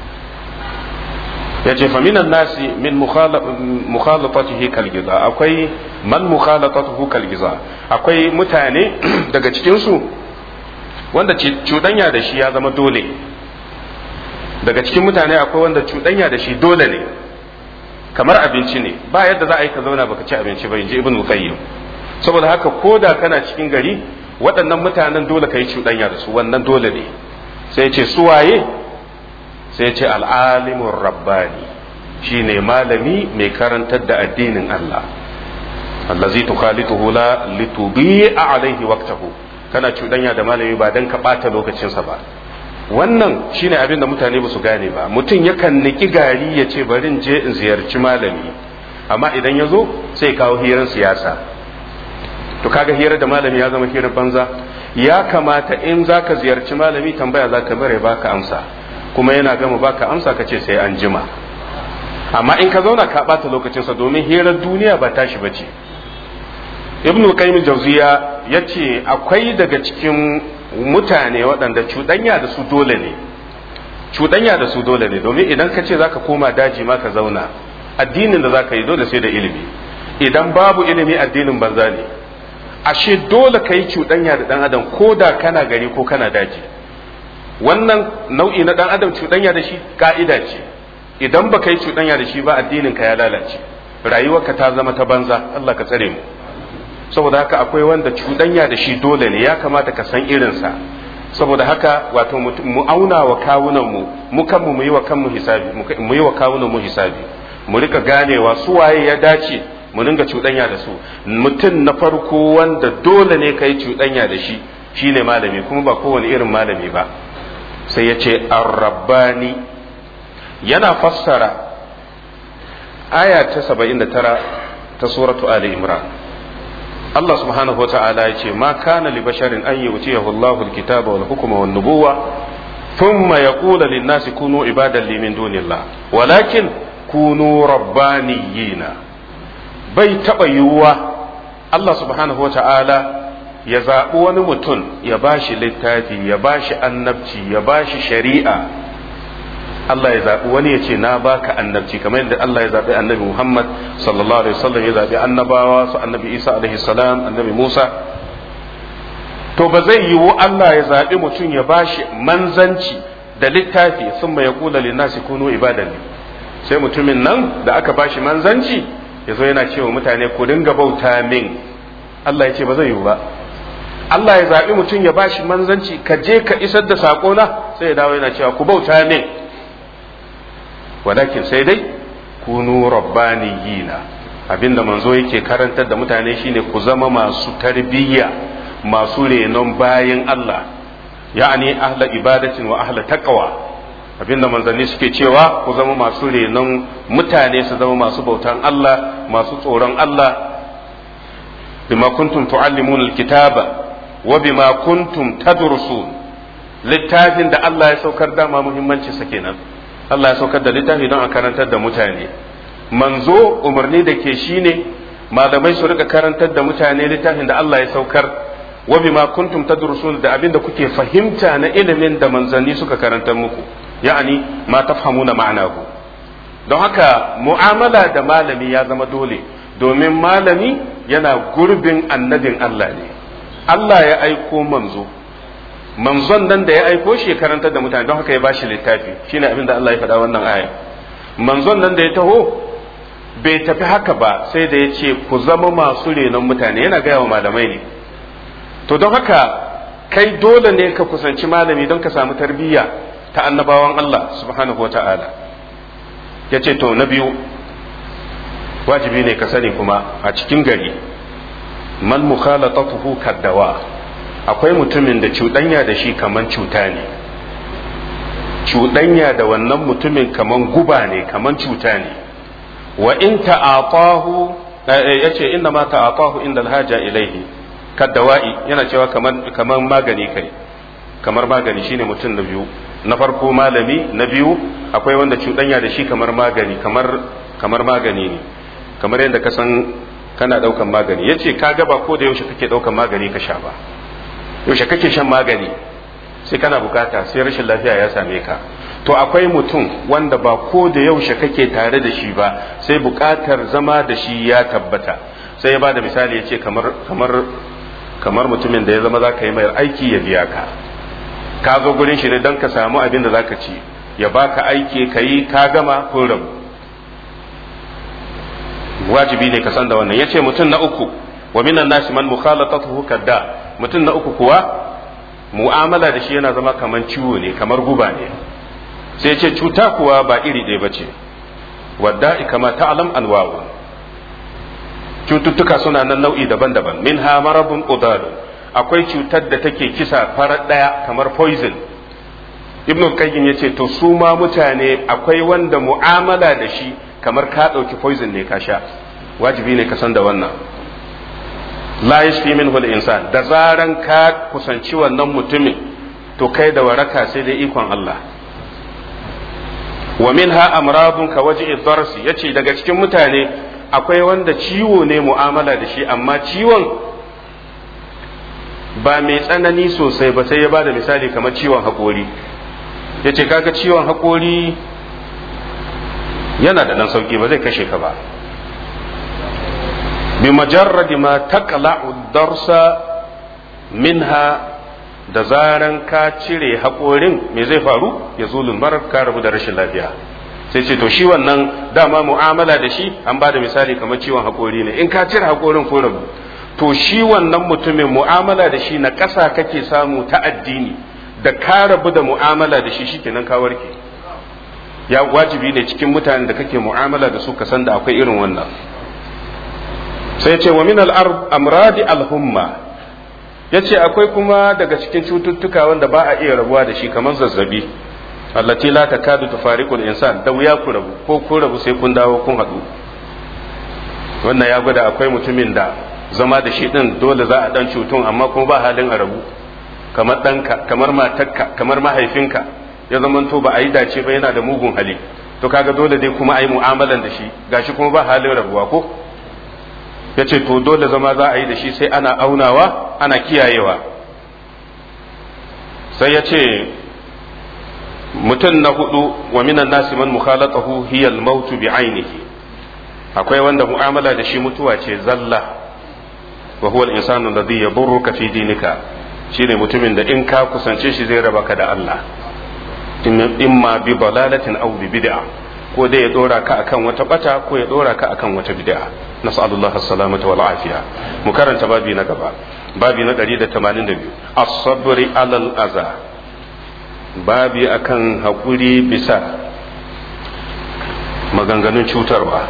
ya ce faminan nasi min mukhalatatihi kalgiza akwai man mukhalatatuhu kalgiza akwai mutane daga cikinsu wanda cuɗanya da shi ya zama dole daga cikin mutane akwai wanda cuɗanya da shi dole ne kamar abinci ne ba yadda za a yi ka zauna baka ci abinci ba inji ibn qayyim saboda haka ko da kana cikin gari waɗannan mutanen dole ka yi cuɗanya da su wannan dole ne sai ce su waye sai ce al'alimun rabbani shi ne malami mai karantar da addinin Allah allazi tukhalituhu la litubi a alaihi waqtahu kana cuɗanya da malami ba dan ka ɓata lokacinsa ba wannan shine abin da mutane ba su gane ba mutum yakan niki gari ya ce bari in je in ziyarci malami amma idan ya zo sai kawo hirar siyasa to kaga hirar da malami ya zama hirar banza ya kamata in zaka ziyarci malami tambaya zaka bare baka amsa kuma yana gama baka amsa ka ce sai an jima amma in ka zauna ka bata lokacinsa domin hirar duniya ba tashi bace ibnu qayyim jawziya yace akwai daga cikin mutane waɗanda cuɗanya da su dole ne cuɗanya da su dole ne domin idan ka ce zaka koma daji ma ka zauna addinin da zaka yi dole sai da ilimi idan babu ilimi addinin banza ne ashe dole ka yi cuɗanya da ɗan adam ko da kana gari ko kana daji wannan nau'i na ɗan adam cuɗanya da shi ka'ida ce idan baka yi cuɗanya da shi ba addinin ka ya lalace rayuwarka ta zama ta banza Allah ka tsare mu saboda haka akwai wanda cuɗanya da shi dole ne ya kamata ka san irinsa saboda haka wato mu auna wa kawunan mu mu kanmu mu yi wa kanmu hisabi mu yi wa kawunan mu hisabi mu rika ganewa su waye ya dace mu dinga cuɗanya da su mutum na farko wanda dole ne ka yi cuɗanya da shi shine malami kuma ba kowane irin malami ba sai ya ce arrabbani yana fassara aya ta 79 ta suratu ali imran Allah subhanahu wa ta'ala ya ce ma kana li basharin an yu'tiyahu Allahu al-kitaba wal hukma wan nubuwa thumma yaqulu lin-nasi kunu ibadan li min dunillah walakin kunu rabbaniyina bai taba yiwuwa Allah subhanahu wa ta'ala ya zaɓi wani mutum ya bashi littafi ya bashi annabci ya bashi shari'a Allah ya zaɓi wani ya ce na baka annabci kamar yadda Allah ya zaɓi annabi Muhammad sallallahu alaihi wasallam ya zaɓi annabawa su annabi Isa alaihi salam annabi Musa to ba zai yiwu Allah ya zaɓi mutum ya bashi manzanci da littafi sun ya kula linnasi kunu ibadan sai mutumin nan da aka bashi manzanci ya zo yana cewa mutane ku dinga bauta min Allah ya ce ba zai yiwu ba Allah ya zaɓi mutum ya bashi manzanci ka je ka isar da saƙona sai ya dawo yana cewa ku bauta min walakin sai dai kunu rabbaniyina abinda manzo yake karantar da mutane shine ku zama masu tarbiyya masu renon bayan Allah ya'ani ahla ibadatin wa ahla taqwa abinda manzanni suke cewa ku zama masu renon mutane su zama masu bautan Allah masu tsoron Allah bima kuntum tuallimuna alkitaba wa bima kuntum tadrusun littafin da Allah ya saukar dama muhimmanci sa kenan Allah ya saukar da littafi don a karantar da mutane manzo umarni da ke shine malamai su rika karantar da mutane littafin da Allah ya saukar wa bima kuntum tadrusun da abinda kuke fahimta na ilimin da manzanni suka karantar muku ya'ani ma tafhamuna ma'anahu don haka mu'amala da malami ya zama dole domin malami yana gurbin annabin Allah ne Allah ya aiko manzo manzon nan da ya aiko shi ya karantar da mutane don haka ya bashi littafi shine abin da Allah ya faɗa wannan aya manzon nan da ya taho bai tafi haka ba sai da ya ce ku zama masu renon mutane yana gaya wa malamai ne to don haka kai dole ne ka kusanci malami don ka samu tarbiyya ta annabawan Allah subhanahu wata'ala ya ce to na biyu wajibi ne ka sani kuma a cikin gari man mukhalatatuhu kaddawa akwai mutumin da cuɗanya da shi kaman cuta ne cuɗanya da wannan mutumin kaman guba ne kaman cuta ne wa in ta'atahu yace inna ma ta'atahu inda alhaja ilaihi kaddawa'i yana cewa kaman kaman magani kai kamar magani shine mutum na biyu na farko malami na biyu akwai wanda cuɗanya da shi kamar magani kamar kamar magani ne kamar yadda ka san kana ɗaukan magani yace ka ga ba ko da yaushe kake ɗaukan magani ka sha ba yaushe kake shan magani sai kana bukata sai rashin lafiya ya same ka to akwai mutum wanda ba ko da yaushe kake tare da shi ba sai bukatar zama da shi ya tabbata sai ya ba da misali ya ce kamar kamar kamar mutumin da ya zama za ka yi mai aiki ya biya ka ka zo gurin shi ne don ka samu abin da za ka ci ya baka aiki ka yi ka gama kun rabu wajibi ne ka san da wannan ya ce mutum na uku wa minan nasi man mukhalatatuhu kadda mutum na uku kuwa mu'amala da shi yana zama kamar ciwo ne kamar guba ne sai ce cuta kuwa ba iri ɗaya ba ce wadda kama ta'alam anwa'u cututtuka suna nan nau'i daban-daban min ha marabun udalu akwai cutar da take kisa farar ɗaya kamar poison ibnu qayyim yace to su ma mutane akwai wanda mu'amala da shi kamar ka ɗauki poison ne ka sha wajibi ne ka san da wannan la yashfi minhu al-insan da zaran ka kusanci wannan mutumin to kai da waraka sai dai ikon Allah wa minha amradun ka waji'i darsi yace daga cikin mutane akwai wanda ciwo ne mu'amala da shi amma ciwon ba mai tsanani sosai ba sai ya bada misali kamar ciwon haƙori ya ce kaga ciwon haƙori yana da ɗan sauƙi ba zai kashe ka ba bi majarradi ma taqla'u darsa minha da zaran ka cire haƙorin me zai faru ya zulun marar ka rabu da rashin lafiya sai ce to shi wannan dama mu'amala da shi an ba da misali kamar ciwon haƙori ne in ka cire haƙorin ko rabu to shi wannan mutumin mu'amala da shi na ƙasa kake samu ta addini da ka rabu da mu'amala da shi shikenan ka warke ya wajibi ne cikin mutanen da kake mu'amala da su ka san da akwai irin wannan sai ce wa min al-amradi al-humma yace akwai kuma daga cikin cututtuka wanda ba a iya rabuwa da shi kamar zazzabi allati la takadu tufariqul insan da wuya ku rabu ko ku rabu sai kun dawo kun haɗu wannan ya gwada akwai mutumin da zama da shi din dole za a dan cutun amma kuma ba halin a rabu kamar ɗanka kamar matarka kamar mahaifinka ya zamanto ba a yi dace ba yana da mugun hali to kaga dole dai kuma a yi mu'amalan da shi gashi kuma ba halin rabuwa ko ya ce to dole zama za a yi da shi sai ana aunawa ana kiyayewa sai ya ce mutum na hudu wa minan nasi man mukhalatahu hiya al-maut bi ainihi akwai wanda mu'amala da shi mutuwa ce zalla wa huwa al-insanu alladhi yadurruka fi dinika shine mutumin da in ka kusance shi zai raba ka da Allah imma bi dalalatin aw bi bid'a ko dai ya dora ka akan wata bata ko ya dora ka akan wata bid'a nas'alullah as-salamata wal afiya mu karanta babi na gaba babi na 182 as-sabri alal aza babi akan hakuri bisa maganganun cutarwa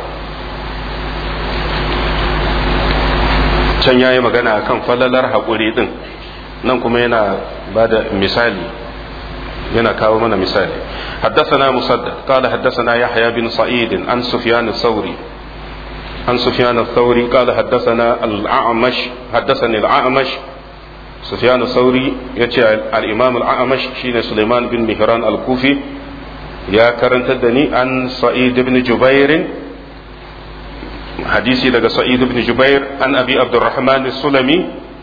can yayi magana akan falalar hakuri din nan kuma yana bada misali yana kawo mana misali حدثنا مسدد قال حدثنا يحيى بن سعيد عن سفيان الثوري عن سفيان الثوري قال حدثنا الأعمش حدثني الأعمش سفيان الثوري يتي الإمام الأعمش شين سليمان بن مهران الكوفي يا كرنت الدني عن سعيد بن جبير حديثي لك سعيد بن جبير عن أبي عبد الرحمن السلمي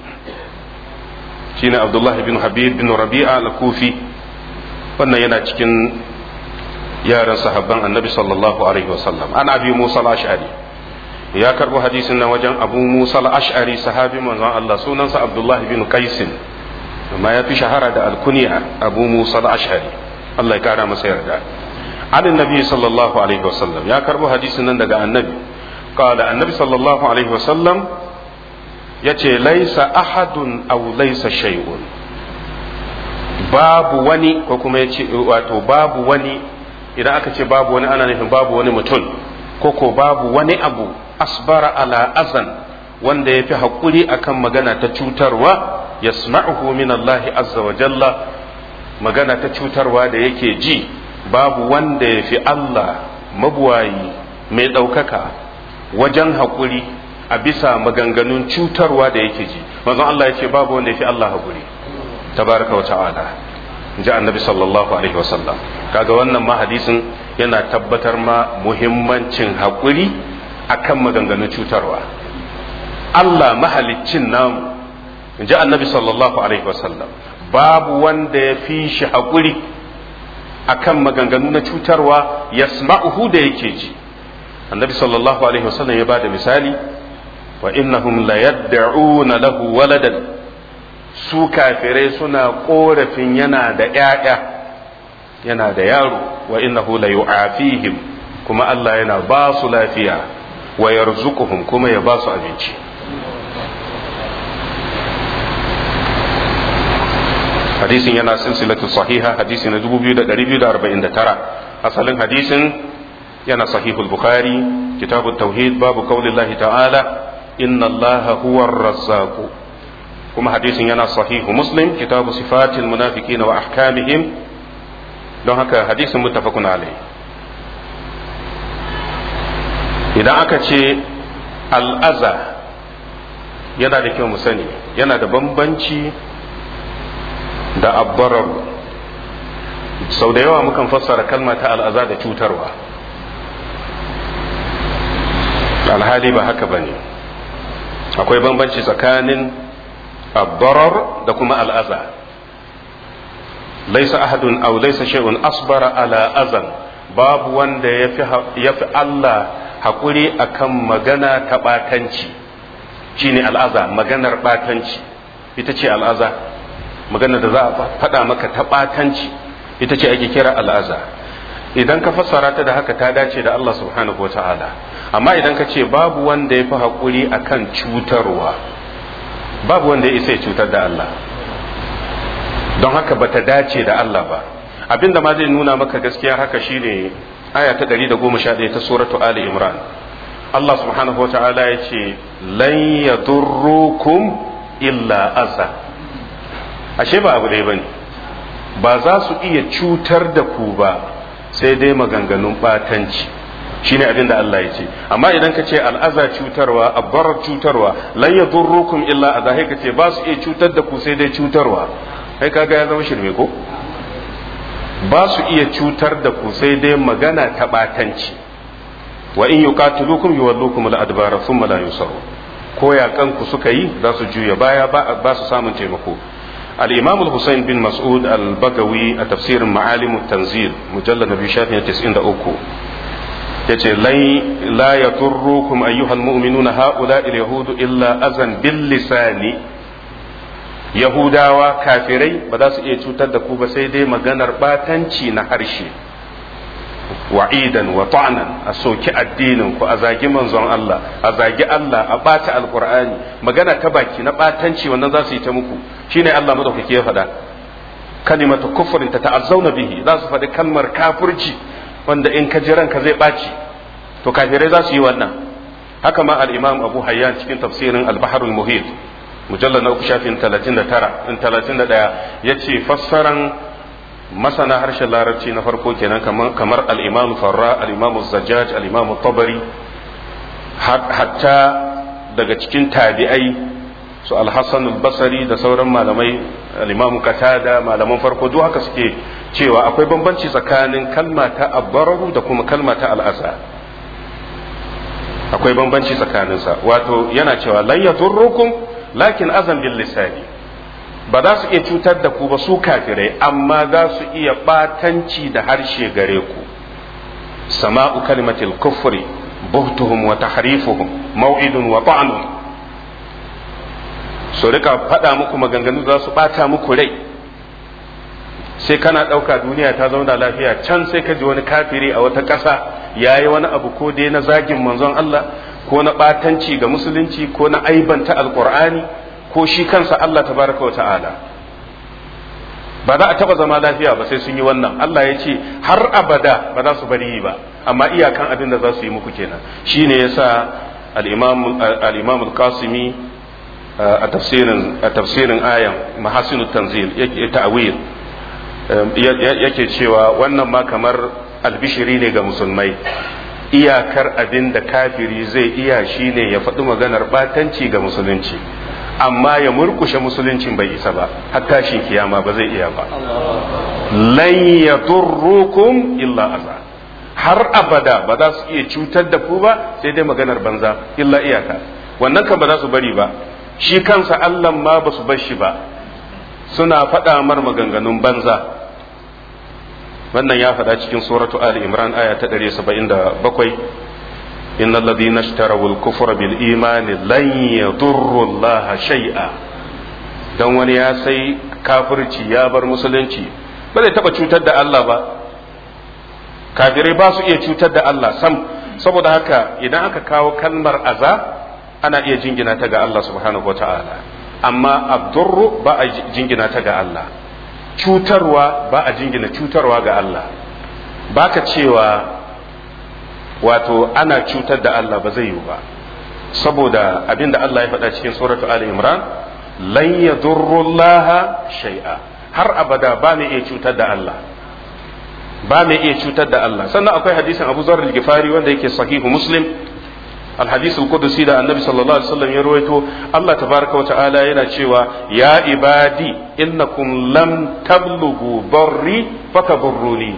شين عبد الله بن حبيب بن ربيعة الكوفي wannan yana cikin yaran sahabban annabi sallallahu alaihi wasallam an abi musa al-ash'ari ya karbo hadisin nan wajen abu musa al-ash'ari sahabi manzon Allah sunansa abdullahi bin qais amma ya fi shahara da alkunya abu musa al-ash'ari Allah ya kara masa yarda an annabi sallallahu alaihi wasallam ya karbo hadisin nan daga annabi qala annabi sallallahu alaihi wasallam yace laisa ahadun aw laisa shay'un babu wani ko kuma ya ce wato babu wani idan aka ce babu wani ana nufin babu wani mutum ko ko babu wani abu asbara ala azan wanda ya fi haƙuri akan magana ta cutarwa ya min Allah azza wa jalla magana ta cutarwa da yake ji babu wanda ya fi Allah mabuwayi mai ɗaukaka wajen haƙuri a bisa maganganun cutarwa da yake ji manzon Allah ya ce babu wanda ya fi Allah haƙuri tabaraka wa ta'ala ji annabi sallallahu alaihi wasallam kaga wannan ma hadisin yana tabbatar ma muhimmancin haƙuri akan maganganun cutarwa Allah mahaliccin namu ji annabi sallallahu alaihi wasallam babu wanda ya fi shi haƙuri akan maganganu na cutarwa yasma'uhu da yake ji annabi sallallahu alaihi wasallam ya bada misali wa innahum la yad'una lahu waladan su kafirai suna korafin yana da ‘ya'ya yana da yaro wa innahu la yu'afihim kuma Allah yana ba su lafiya wa yarzuquhum kuma ya ba su abinci hadisin yana silsilatu sahiha hadisi na 2249 asalin hadisin yana sahihul bukhari kitabut tauhid babu qaulillahi ta'ala inna allaha huwar razzaqu kuma hadisin yana sahihu muslim kitabu sifatil munafiqina wa ahkamihim don haka hadisin muttafaqun alai idan aka ce al'aza yana da kyau mu sani yana da bambanci da abbarar sau da yawa mukan fassara kalma ta al'aza da cutarwa alhali ba haka bane akwai bambanci tsakanin abbarar da kuma al'aza laisa ahadun aw laisa shay'un asbara ala azan babu wanda yafi yafi Allah hakuri akan magana ta batanci shine al'aza maganar batanci ita ce al'aza magana da za a faɗa maka ta batanci ita ce ake kira al'aza idan ka fassara ta da haka ta dace da Allah subhanahu wa ta'ala amma idan ka ce babu wanda ya fi haƙuri akan cutarwa babu wanda ya isa ya cutar da Allah don haka ba ta dace da Allah ba abinda ma zai nuna maka gaskiya haka shine aya ta 111 ta suratu Ali Imran Allah subhanahu wa ta'ala ya ce lan yadurrukum illa azza ashe ba abu ɗaya bane ba za su iya cutar da ku ba sai dai maganganun batanci shine abin da Allah ya ce amma idan ka ce al'aza cutarwa abbarar cutarwa lan yadurrukum illa adha ka ce ba su iya cutar da ku sai dai cutarwa kai kaga ya zama shirme ko ba su iya cutar da ku sai dai magana ta batanci wa in yuqatilukum yuwallukum al-adbara thumma la yusaru ko yakan ku suka yi za su juya baya ba su samun taimako الإمام الحسين بن مسعود البغوي تفسير معالم التنزيل مجلد نبي شافعي تسعين أوكو yace la yaturrukum ayyuhal mu'minuna haula yahudu illa azan bil lisani yahudawa kafirai ba za su iya cutar da ku ba sai dai maganar batanci na harshe wa'idan wa ta'nan a soki addinin ku a zagi manzon Allah a zagi Allah a bata alqur'ani magana ta baki na batanci wannan za su yi ta muku shine Allah madaukake ya faɗa kalimatu kufrin ta ta'azzauna bihi za su faɗi kalmar kafirci wanda in ka ji ranka zai ɓaci to kafirai za su yi wannan haka ma al-imam Abu Hayyan cikin tafsirin al-Bahr al-Muhit mujallal na uku shafin 39 in 31 yace fassaran masana harshen larabci na farko kenan kamar al-imam Farra al-imam Zajjaj al-imam Tabari hatta daga cikin tabi'ai su al-Hasan al-Basri da sauran malamai al-imam Qatada malaman farko duk haka suke cewa akwai bambanci tsakanin kalma ta abbararu da kuma kalma ta al'asa akwai bambanci tsakaninsa wato yana cewa lan yadurrukum lakin azan bil lisani ba za su iya cutar da ku ba su kafirai amma za su iya batanci da harshe gare ku sama'u kalimatil kufri buhtuhum wa tahrifuhum maw'idun wa ta'nun su rika faɗa muku maganganu za su ɓata muku rai sai kana ɗauka duniya ta zauna lafiya can sai ka ji wani kafiri a wata ƙasa ya yi wani abu ko dai na zagin manzon Allah ko na ɓatanci ga musulunci ko na aibanta alƙur'ani ko shi kansa Allah tabaraka wa ta'ala ba za a taɓa zama lafiya ba sai sun yi wannan Allah ya ce har abada ba za su bari yi ba amma iyakan abin da za su yi muku kenan shine yasa al-imam al-imam al-qasimi a tafsirin a tafsirin ayan mahasinu tanzil yake ta'wil yake cewa wannan ma kamar albishiri ne ga musulmai iyakar abin da kafiri zai iya shine ya faɗi maganar batanci ga musulunci amma ya murkushe musuluncin bai isa ba har tashin kiyama ba zai iya ba lan yadurrukum illa aza har abada ba za su iya cutar da ku ba sai dai maganar banza illa iyaka wannan kan ba za su bari ba shi kansa Allah ma ba su bar shi ba suna faɗa mar maganganun banza wannan ya faɗa cikin suratu Ali Imran aya ta 177 innal ladhina ishtaraw al-kufra bil imani lan yadurru Allah shay'a dan wani ya sai kafirci ya bar musulunci ba zai taba cutar da Allah ba kafirai ba su iya cutar da Allah sam saboda haka idan aka kawo kalmar aza ana iya jingina ta ga Allah subhanahu wataala amma abdurru ba a jingina ta ga Allah cutarwa ba a jingina cutarwa ga Allah baka cewa wato ana cutar da Allah ba zai yiwu ba saboda abinda Allah ya faɗa cikin suratu Ali Imran lan yadurrullaha shay'a har abada ba mai iya cutar da Allah ba mai iya cutar da Allah sannan akwai hadisin Abu Zar al-Ghifari wanda yake sahihu Muslim الحديث القدسي ده النبي صلى الله عليه وسلم يرويته الله تبارك وتعالى yana cewa ya ibadi innakum lam tablughu darri fatadurruni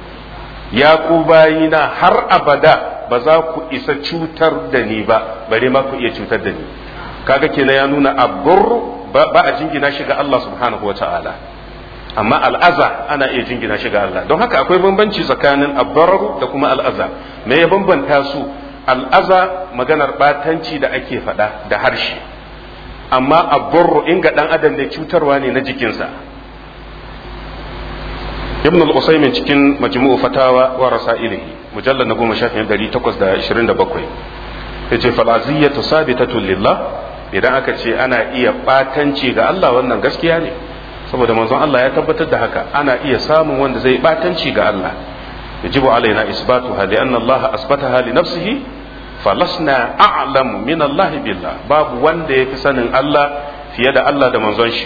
ya ku bayina har abada ba za ku isa cutar da ni ba bare ma ku iya cutar da ni kaga kenan ya nuna abdur ba a jingina shi ga Allah subhanahu wa ta'ala amma al'aza ana iya jingina shi ga Allah don haka akwai bambanci tsakanin abbararu da kuma al'aza me ya bambanta su al'aza maganar batanci da ake faɗa da harshe amma abbarru in ga ɗan adam ne cutarwa ne na jikinsa ibn al-usaymin cikin majmu'u fatawa wa rasailihi mujallad na goma shafin ɗari takwas da ashirin da bakwai ya ce falaziyatu sabitatun lillah idan aka ce ana iya batanci ga Allah wannan gaskiya ne saboda manzon Allah ya tabbatar da haka ana iya samun wanda zai batanci ga Allah yajibu alaina isbatuha li anna Allah asbataha li nafsihi falasna a'lamu min Allah billah babu wanda yafi sanin Allah fiye da Allah da manzon shi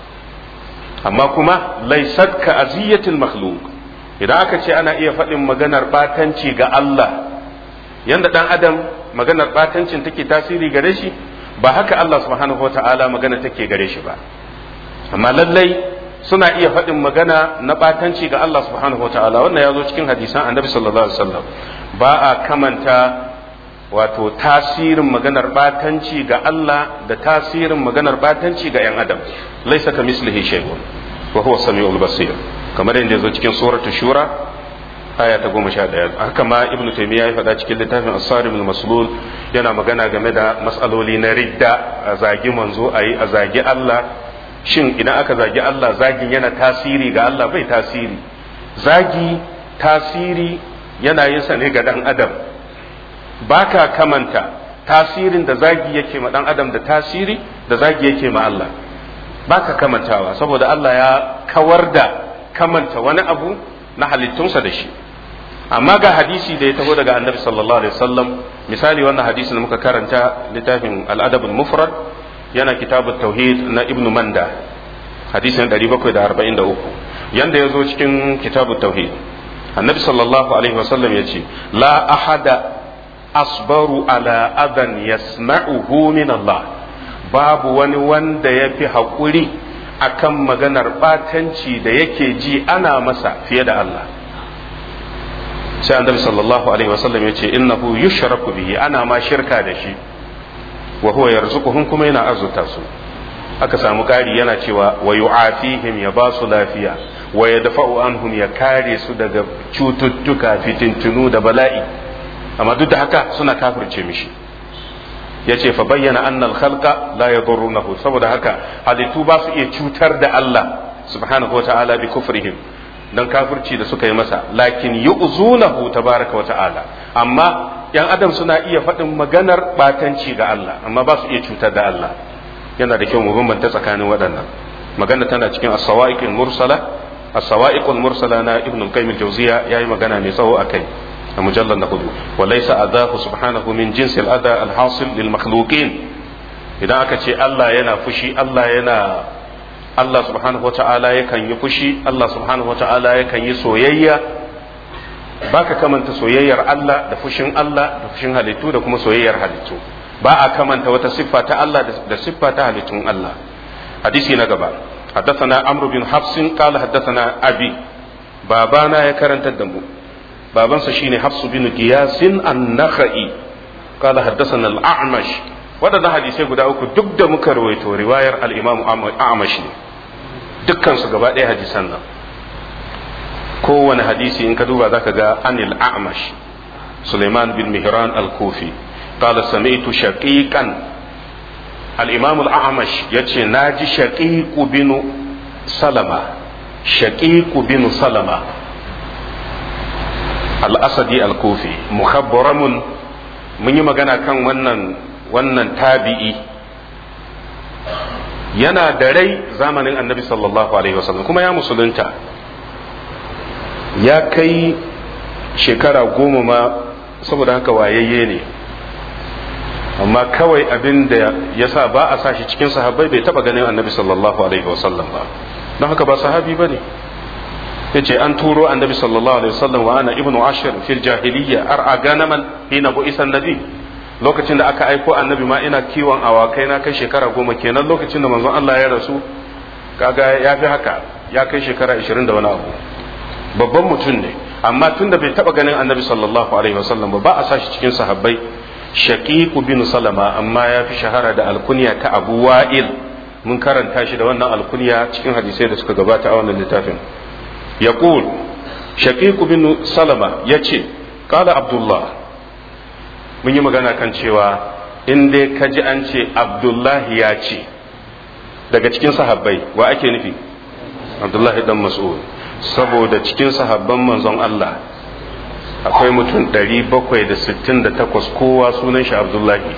amma kuma laysat ka aziyatil makhluq idan aka ce ana iya faɗin maganar batanci ga Allah yanda dan adam maganar batancin take tasiri gare shi ba haka Allah subhanahu wataala magana take gare shi ba amma lallai suna iya faɗin magana na ɓatanci ga Allah subhanahu wataala wannan ya zo cikin hadisan annabi sallallahu alaihi wasallam ba a kamanta wato tasirin maganar ɓatanci ga Allah da tasirin maganar ɓatanci ga ‘yan adam laisa ka mislihi shay'un wa huwa samiul basir kamar yadda ya zo cikin suratu shura aya ta goma sha ɗaya haka ma ibnu taymiya ya faɗa cikin littafin as-sarim maslul yana magana game da matsaloli na ridda a zagi manzo ayi a zagi Allah shin idan aka zagi Allah zagin yana tasiri ga Allah bai tasiri zagi tasiri yana yin sa ne ga dan adam baka kamanta tasirin da zagi yake ma dan adam da tasiri da zagi yake ma Allah baka kamantawa saboda Allah ya kawar da kamanta wani abu na halittunsa da shi amma ga hadisi da ya taho daga annabi sallallahu alaihi wasallam misali wannan hadisi da muka karanta littafin al-adab al-mufrad yana kitabut tauhid na ibnu manda hadisin 743 yanda ya zo cikin kitabut tauhid annabi sallallahu alaihi wasallam ya ce la ahada asbaru ala adan yasma'uhu min Allah babu wani wanda ya fi haƙuri akan maganar batanci da yake ji ana masa fiye da Allah sai annabi sallallahu alaihi wasallam ya ce innahu yushraku bihi ana ma shirka da shi wa huwa yarzuquhum kuma yana arzuta su aka samu ƙari yana cewa wa yu'afihim ya ba su lafiya wa yadfa'u anhum ya kare su daga cututtuka fitintunu da bala'i amma duk da haka suna kafirce mishi yace fa bayyana anna al-khalqa la yadurrunahu saboda haka halittu ba su iya cutar da Allah subhanahu wa ta'ala bi kufrihim dan kafirci da suka yi masa lakin yu'zunahu tabaraka wa ta'ala amma yan adam suna iya faɗin maganar batanci ga Allah amma ba su iya cutar da Allah yana da kyau mu bambanta tsakanin waɗannan magana tana cikin as-sawa'iqul mursala as-sawa'iqul mursala na ibn al-qayyim al-jawziya yayi magana mai tsawo akai a mujallal na hudu wa laysa adahu subhanahu min jinsi al-adha al-hasil lil makhluqin idan aka ce Allah yana fushi Allah yana Allah subhanahu wata'ala yakan yi fushi Allah subhanahu wata'ala yakan yi soyayya baka kamanta soyayyar Allah da fushin Allah da fushin halittu da kuma soyayyar halittu ba a kamanta wata siffa ta Allah da siffa ta halittun Allah hadisi na gaba حدثنا عمرو بن حفص قال حدثنا أبي بابانا يكرن تدمو بابان سشيني حفص بن قياس النخعي قال حدثنا الأعمش waɗannan hadisai guda uku duk da muka rawaito riwayar al-Imam A'mash ne dukkan su gaba ɗaya hadisan nan kowane hadisi in ka duba zaka ga anil A'mash Sulaiman bin Mihran al-Kufi qala sami'tu shaqiqan al-Imam al-A'mash yace naji shaqiq bin Salama shaqiq bin Salama al-Asadi al-Kufi mukhabbaramun mun yi magana kan wannan wannan tabi'i yana da rai zamanin annabi sallallahu alaihi wasallam kuma ya musulunta ya kai shekara goma ma saboda haka wayayye ne amma kawai abin da ya sa ba a sa shi cikin sahabbai bai taba ganin annabi sallallahu alaihi wasallam ba don haka ba sahabi ba ne ya ce an turo annabi sallallahu alaihi wasallam wa ana ibnu ashir fil jahiliyya ar'a ganaman hina bu'isan nabi lokacin da aka aiko annabi ma ina kiwon awakai na kai shekara goma kenan lokacin da manzon Allah ya rasu kaga ya fi haka ya kai shekara ashirin da wani abu babban mutum ne amma tun da bai taba ganin annabi sallallahu alaihi wasallam ba ba a sashi cikin sahabbai shaqiqu bin salama amma ya fi shahara da alkunya ta abu wa'il mun karanta shi da wannan alkunya cikin hadisai da suka gabata a wannan littafin yaqul shaqiq bin salama yace qala abdullah mun yi magana kan cewa in dai ka ji an ce abdullahi ya ce daga cikin sahabbai wa ake nufi abdullahi dan mas'ud saboda cikin sahabban manzon Allah akwai mutum 768 kowa sunan shi abdullahi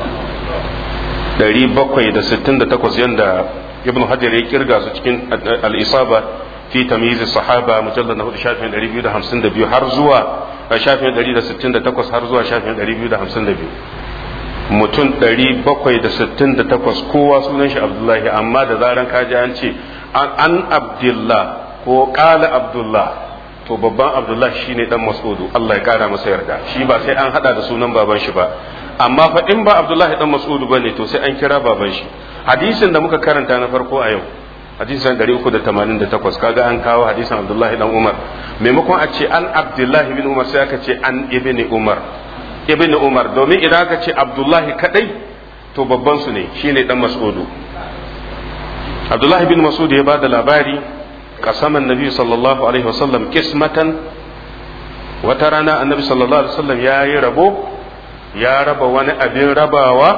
768 yanda ibn hajar ya kirga su cikin al-isaba fi tamyiz sahaba mujallad na 4 shafin 252 har zuwa shafin 168 har zuwa shafin 252 mutum 768 kowa sunan shi abdullahi amma da zaran kaji an ce an abdullah ko kala abdullah to babban abdullah shine dan mas'udu Allah ya kara masa yarda shi ba sai an hada da sunan baban shi ba amma fa in ba abdullahi dan mas'udu bane to sai an kira baban shi hadisin da muka karanta na farko a yau hadisin 388 kaga an kawo hadisin abdullahi dan umar maimakon a ce an abdullahi bin umar sai aka ce an ibni umar ibni umar domin idan aka ce abdullahi kadai to babban su ne shine dan mas'udu abdullahi bin mas'ud ya bada labari kasaman nabi sallallahu alaihi wasallam kismatan wata rana annabi sallallahu alaihi wasallam ya yi rabo ya raba wani abin rabawa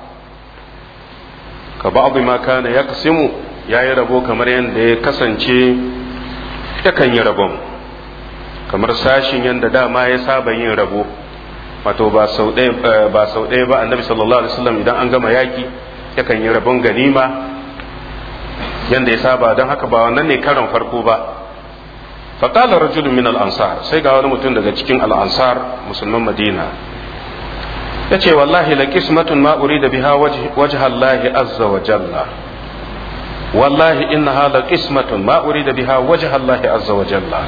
ka ba'adu ma kana ya kasimu ya yi rabo kamar yadda ya kasance yakan yi rabon kamar sashin yadda dama ya saba yin rabo wato ba sau ɗaya ba annabi sallallahu alaihi wasallam idan an gama yaki yakan yi rabon ganima yanda ya saba don haka ba wannan ne karon farko ba faƙala rajulun min al'ansar sai ga wani mutum daga cikin al'ansar musulman madina ya ce wallahi la qismatun ma urida biha wajha Allah azza wa jalla wallahi innaha la qismatun ma urida biha wajha Allah azza wa jalla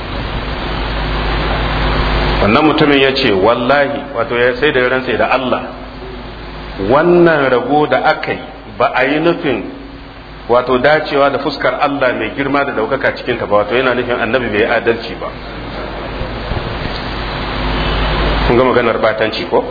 wannan mutumin ya ce wallahi wato ya sai da ran sai da Allah wannan rabo da aka yi ba a yi nufin wato dacewa da fuskar Allah mai girma da daukaka cikin ta ba wato yana nufin annabi bai adalci ba kun ga maganar batanci ko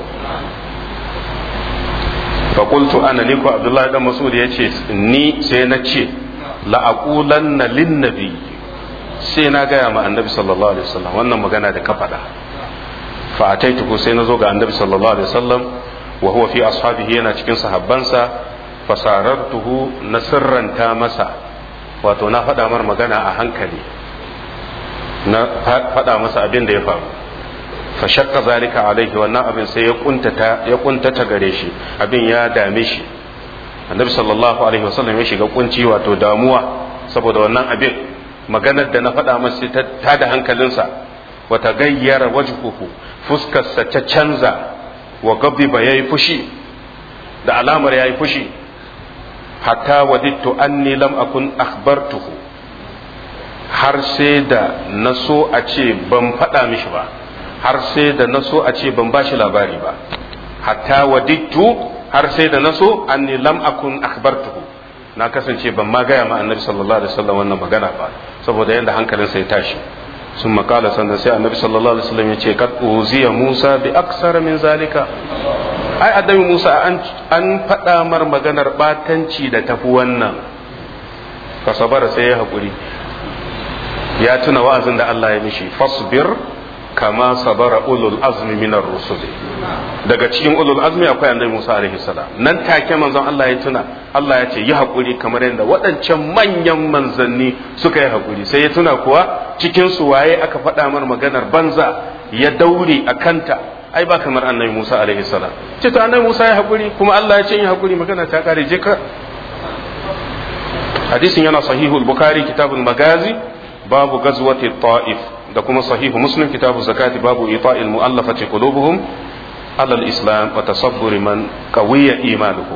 faƙultu ana ni ko abdullahi dan masud ya ce ni sai na ce la'aqulanna lin nabi sai na gaya ma annabi sallallahu alaihi wasallam wannan magana da ka faɗa fa ataituhu sai na zo ga annabi sallallahu alaihi wasallam wa huwa fi ashabihi yana cikin sahabbansa fasarartuhu na sirranta masa wato na faɗa mar magana a hankali na faɗa masa abin da ya faru fa shakka zalika alaihi wannan abin sai ya kuntata ya kuntata gare shi abin ya dame shi annabi sallallahu alaihi wasallam ya shiga kunci wato damuwa saboda wannan abin maganar da na faɗa masa ta da hankalinsa wa tagayyara wajhuhu fuskarsa ta canza wa gabiba yayi fushi da alamar yayi fushi hatta wadittu anni lam akun akhbartuhu har sai da na so a ce ban faɗa mishi ba har sai da na so a ce ban bashi labari ba hatta wadittu har sai da na so anni lam akun akhbartuhu na kasance ban ma gaya ma annabi sallallahu alaihi wasallam wannan magana ba saboda yanda hankalinsa ya tashi sun makala sannan sai annabi sallallahu alaihi wasallam ya ce kad uziya musa bi aksara min zalika ai annabi musa an an faɗa mar maganar batanci da tafi wannan ka sabara sai ya haƙuri ya tuna wa'azin da Allah ya mishi fasbir kama sabara ulul azmi minar rusul daga cikin ulul azmi akwai annabi Musa alaihi salam nan take manzon Allah ya tuna Allah ya ce yi hakuri kamar yadda waɗancan manyan manzanni suka yi hakuri sai ya tuna kuwa cikin su waye aka faɗa mar maganar banza ya daure a kanta ai ba kamar annabi Musa alaihi salam ce to annabi Musa ya hakuri kuma Allah ya ce yi hakuri magana ta kare je ka hadisin yana sahihul bukhari kitabul magazi babu gazwati ta'if da kuma sahihu muslim kitabu zakati babu ita'il mu'allafati qulubuhum ala al-islam wa tasabbur man qawiya imanuhu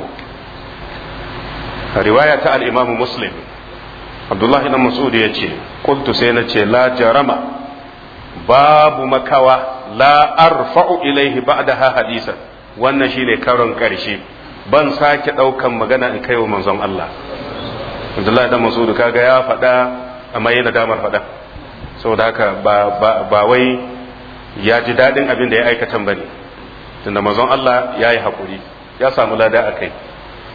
riwaya ta al-imam muslim abdullah ibn mas'ud yace qultu sai na ce la jarama babu makawa la arfa'u ilaihi ba'daha hadisan wannan shine karon karshe ban sake daukan magana in kai wa manzon Allah abdullah ibn mas'ud kaga ya faɗa amma yana damar faɗa saboda haka ba wai ya ji daɗin abin da ya aikatan ba ne tunda mazan Allah ya yi haƙuri ya samu lada a kai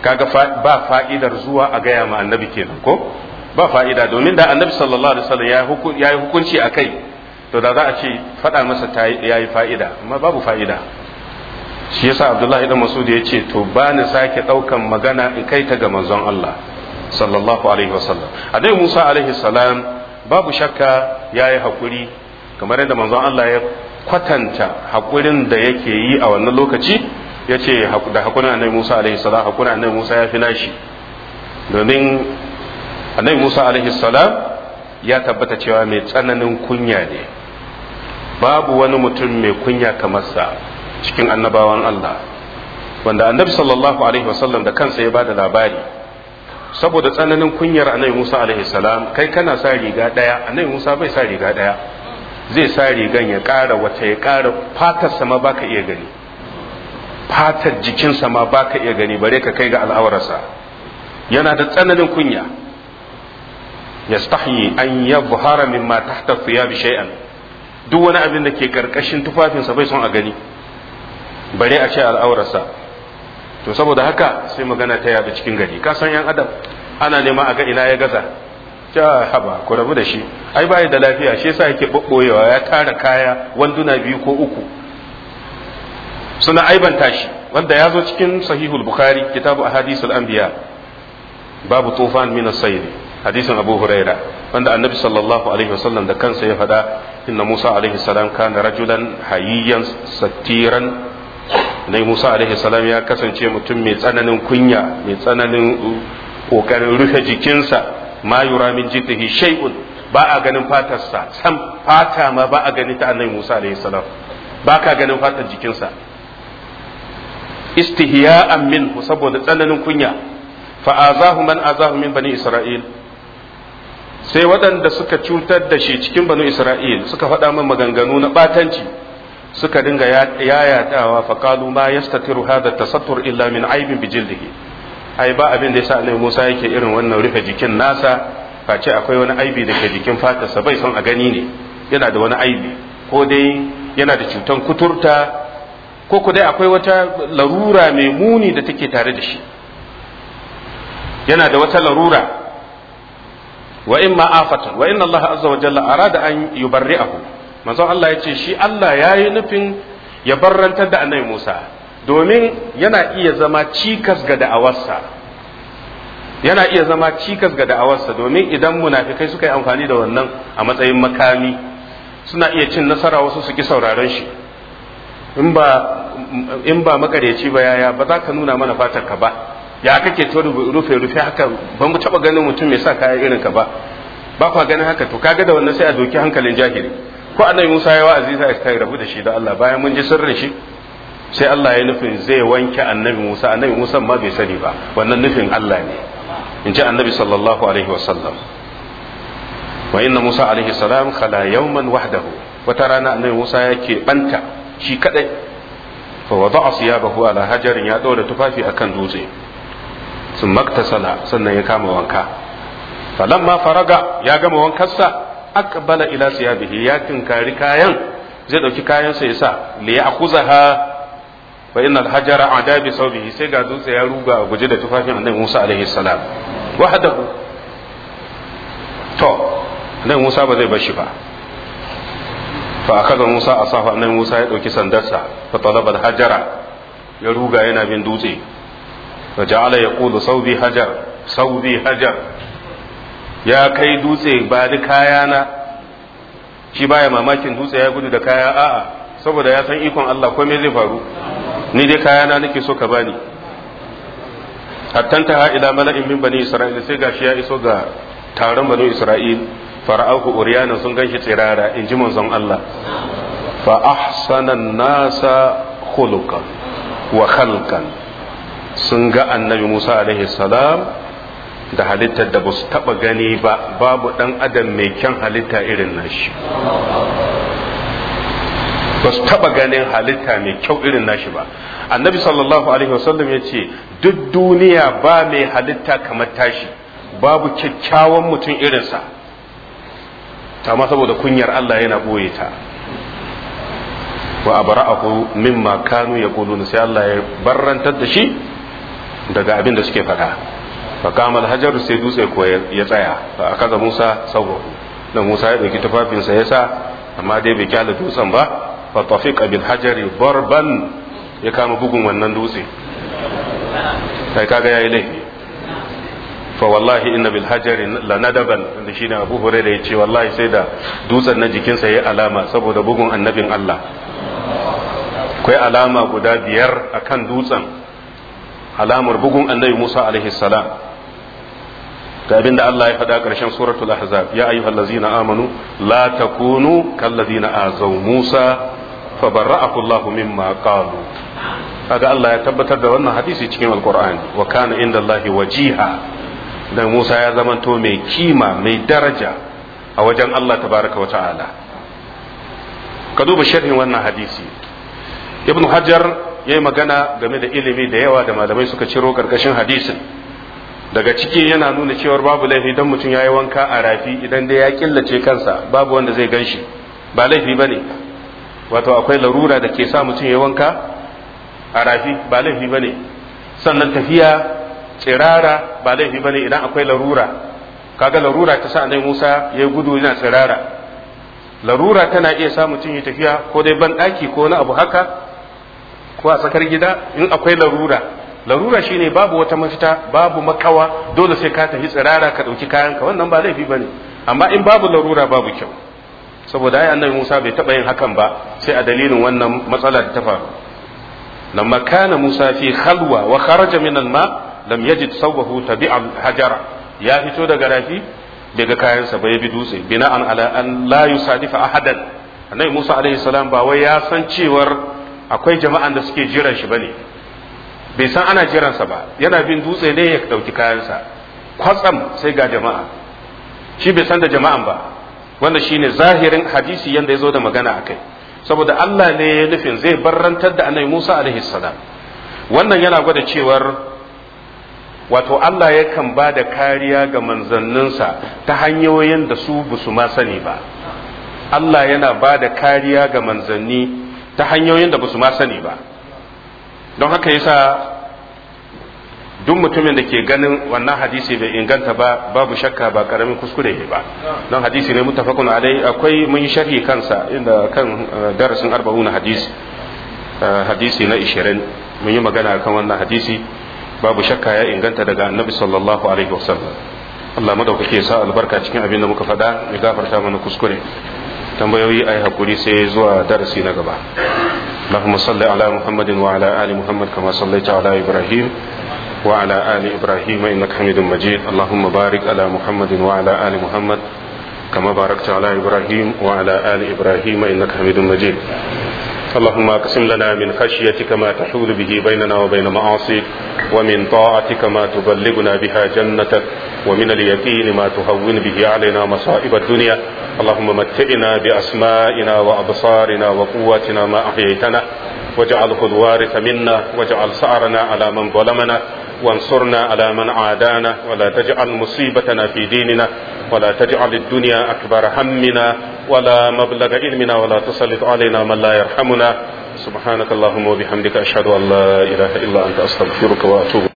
kaga ba fa'idar zuwa a gaya ma annabi kenan ko ba fa'ida domin da annabi sallallahu alaihi wasallam ya yi hukunci a kai to da za a ce faɗa masa ya yi fa'ida amma babu fa'ida shi yasa abdullahi dan masud ya ce to ba ni sake ɗaukan magana in kai ta ga manzon Allah sallallahu alaihi wasallam annabi Musa alaihi salam babu shakka ya yi haƙuri kamar yadda manzon Allah ya kwatanta haƙurin da yake yi a wannan lokaci ya ce da haƙurin annabi Musa alaihi salam haƙurin annabi Musa ya fi nashi domin annabi Musa alaihi salam ya tabbata cewa mai tsananin kunya ne babu wani mutum mai kunya kamar sa cikin annabawan Allah wanda annabi sallallahu alaihi wasallam da kansa ya bada labari saboda tsananin kunyar annabi Musa alaihi salam kai kana sa riga daya annabi Musa bai sa riga daya zai sa rigan ya ƙara wata ya ƙara fatar sama baka iya gani fatar jikinsa ma baka iya gani bare ka kai ga al'aurarsa yana da tsananin kunya yastahi an yabhara mimma tahta thiyab shay'an duk wani abin da ke karkashin tufafinsa bai son a gani bare a ce al'aurarsa to saboda haka sai magana ta yada cikin gari ka san yan adam ana nema a ga ina ya gaza ja haba ku rabu da shi ai bai da lafiya shi yasa yake bobboyewa ya tara kaya wanduna biyu ko uku suna aibanta shi wanda ya zo cikin sahihul bukhari kitabu ahadisul anbiya babu tufan min as-sayr hadisin abu huraira wanda annabi sallallahu alaihi wasallam da kansa ya faɗa inna musa alaihi salam kana rajulan hayyan satiran nai musa alaihi salam ya kasance mutum mai tsananin kunya mai tsananin kokarin rufe jikinsa ma yura min jiddihi shay'un ba a ganin fatarsa sam fata ma ba a gani ta annabi musa alaihi salam ba ka ganin fatar jikinsa istihya'an minhu saboda tsananin kunya fa azahu man azahu min bani isra'il sai waɗanda suka cutar da shi cikin banu isra'il suka faɗa min maganganu na ɓatanci suka dinga yayatawa faƙalu ma yastatiru hada tasattur illa min aibin bijildihi ai ba abin da yasa annabi Musa yake irin wannan rufe jikin nasa face akwai wani aibi da ke jikin fatarsa bai son a gani ne yana da wani aibi ko dai yana da cutan kuturta ko ku dai akwai wata larura mai muni da take tare da shi yana da wata larura wa in ma afatan wa inna Allah azza wa jalla arada an yubarri'ahu manzon Allah ya ce shi Allah ya yi nufin ya barrantar da annabi Musa domin yana iya zama cikas ga da'awarsa yana iya zama cikas ga da'awarsa domin idan munafikai suka yi amfani da wannan a matsayin makami suna iya cin nasara wasu su ki sauraron shi in ba in ba makareci ba yaya ba za ka nuna mana fatar ka ba ya kake to rufe rufe haka ba mu taba ganin mutum mai sa kaya irin ka ba ba kwa ganin haka to kaga da wannan sai a doki hankalin jahili ko annabi Musa ya wa'azi sai kai rabu da shi da Allah bayan mun ji sirrin shi sai Allah ya nufin zai wanke annabi Musa annabi Musa ma bai sani ba wannan nufin Allah ne in ji annabi sallallahu alaihi wasallam wa inna Musa alaihi salam khala yawman wahdahu wata rana annabi Musa yake banta shi kadai fa wada'a siyabahu ala hajarin ya dora tufafi akan dutse sun maktasala sannan ya kama wanka falamma faraga ya gama wankarsa aqbala ila siyabihi ya tinkari kayan zai dauki kayan sa yasa li ya'khuzaha fa innal hajara ada bi sawbihi sai ga dutse ya ruga guje da tufafin annabi Musa alaihi salam wahdahu to annabi Musa ba zai bar shi ba fa akaza Musa asafa annabi Musa ya dauki sandarsa fa talaba hajara ya ruga yana bin dutse fa ja'ala yaqulu sawbi hajar sawbi hajar ya kai dutse ba da kayana shi baya mamakin dutse ya gudu da kaya a'a saboda ya san ikon Allah ko me zai faru ni dai kayana nake so ka bani hattanta ha ila mala'in min bani isra'il sai gashi ya iso ga taron bani isra'il fara'ahu uryana sun ganshi tsirara in ji manzon Allah fa ahsana nasa khuluqan wa khalqan sun ga annabi Musa alaihi salam da halittar da ba su taba gani ba babu dan adam mai kyan halitta irin nashi ba su taba ganin halitta mai kyau irin nashi ba annabi sallallahu alaihi wasallam ya ce duk duniya ba mai halitta kamar tashi babu kyakkyawan mutum irinsa amma saboda kunyar Allah yana ɓoye ta wa abra'ahu mimma kanu yaqulun sai Allah ya barrantar da shi daga abin da suke faɗa faqama al-hajar sai dutse ko ya tsaya fa akaza Musa sawo da Musa ya dauki tufafinsa ya sa amma dai bai kyale dutsen ba fa tafiqa bil hajari barban ya kama bugun wannan dutse kai kaga yayi laifi fa wallahi inna bil hajari la nadaban da shine Abu Hurairah yace wallahi sai da dutsen na jikinsa yayi alama saboda bugun annabin Allah akwai alama guda biyar akan dutsen alamar bugun annabi Musa alaihi salam ga abin da Allah ya faɗa ƙarshen suratul ahzab ya ayyuhal ladzina amanu la takunu kal ladzina azaw Musa fa barra'ahu Allah mimma qalu kaga Allah ya tabbatar da wannan hadisi cikin alqur'ani wa kana inda Allah wajiha dan Musa ya zamanto mai kima mai daraja a wajen Allah tabaraka wa ta'ala ka duba sharhin wannan hadisi ibnu hajar ya yi magana game da ilimi da yawa da malamai suka ciro karkashin hadisin daga ciki yana nuna cewar babu laifi don mutum ya yi wanka a rafi idan dai ya killace kansa babu wanda zai gan shi ba laifi ba ne wato akwai larura da ke sa mutum ya yi wanka a rafi ba laifi ba ne sannan tafiya tsirara ba laifi ba ne idan akwai larura kaga larura ta sa annabi Musa ya gudu yana tsirara larura tana iya sa mutum ya tafiya ko dai ban daki ko wani abu haka ko a tsakar gida in akwai larura larura shine babu wata mafita babu makawa dole sai ka tafi tsirara ka dauki kayanka wannan ba laifi bane amma in babu larura babu kyau saboda ai annabi Musa bai taba yin hakan ba sai a dalilin wannan matsala da ta faru lamma kana Musa fi khalwa wa kharaja min al-ma lam yajid sawbahu tabi'a hajara ya fito daga rafi daga kayansa bai bi dutse bina'an ala an la yusadifa ahadan annabi Musa alaihi salam ba wai ya san cewar akwai jama'an da suke jiran shi bane bai san ana jiransa ba yana bin dutse ne ya dauki kayansa kwatsam sai ga jama'a shi bai san da jama'an ba wanda shine zahirin hadisi yanda ya zo da magana akai saboda Allah ne ya nufin zai barrantar da annabi Musa alaihi salam wannan yana gwada cewar wato Allah yakan ba da kariya ga manzanninsa ta hanyoyin da su busu ma sani ba Allah yana ba da kariya ga manzanni ta hanyoyin da basu ma sani ba don haka yasa duk mutumin da ke ganin wannan hadisi bai inganta ba babu shakka ba karamin kuskure ne ba don hadisi ne mutafakun alai akwai mun yi sharhi kansa inda kan darasin arba'una hadisi hadisi na 20 mun yi magana kan wannan hadisi babu shakka ya inganta daga annabi sallallahu alaihi wasallam Allah madaukake ya sa albarka cikin abin da muka faɗa ya gafarta mana kuskure tambayoyi ai hakuri sai zuwa darasi na gaba اللهم صل على محمد وعلى آل محمد كما صليت على إبراهيم وعلى آل إبراهيم إنك حميد مجيد اللهم بارك على محمد وعلى آل محمد كما باركت على إبراهيم وعلى آل إبراهيم إنك حميد مجيد اللهم اقسم لنا من خشيتك ما تحول به بيننا وبين معاصيك ومن طاعتك ما تبلغنا بها جنتك ومن اليقين ما تهون به علينا مصائب الدنيا اللهم متئنا بأسمائنا وأبصارنا وقواتنا ما أحييتنا واجعله الوارث منا واجعل سعرنا على من ظلمنا وانصرنا على من عادانا ولا تجعل مصيبتنا في ديننا ولا تجعل الدنيا أكبر همنا ولا مبلغ علمنا ولا تسلط علينا من لا يرحمنا سبحانك اللهم وبحمدك أشهد أن لا إله إلا أنت أستغفرك وأتوب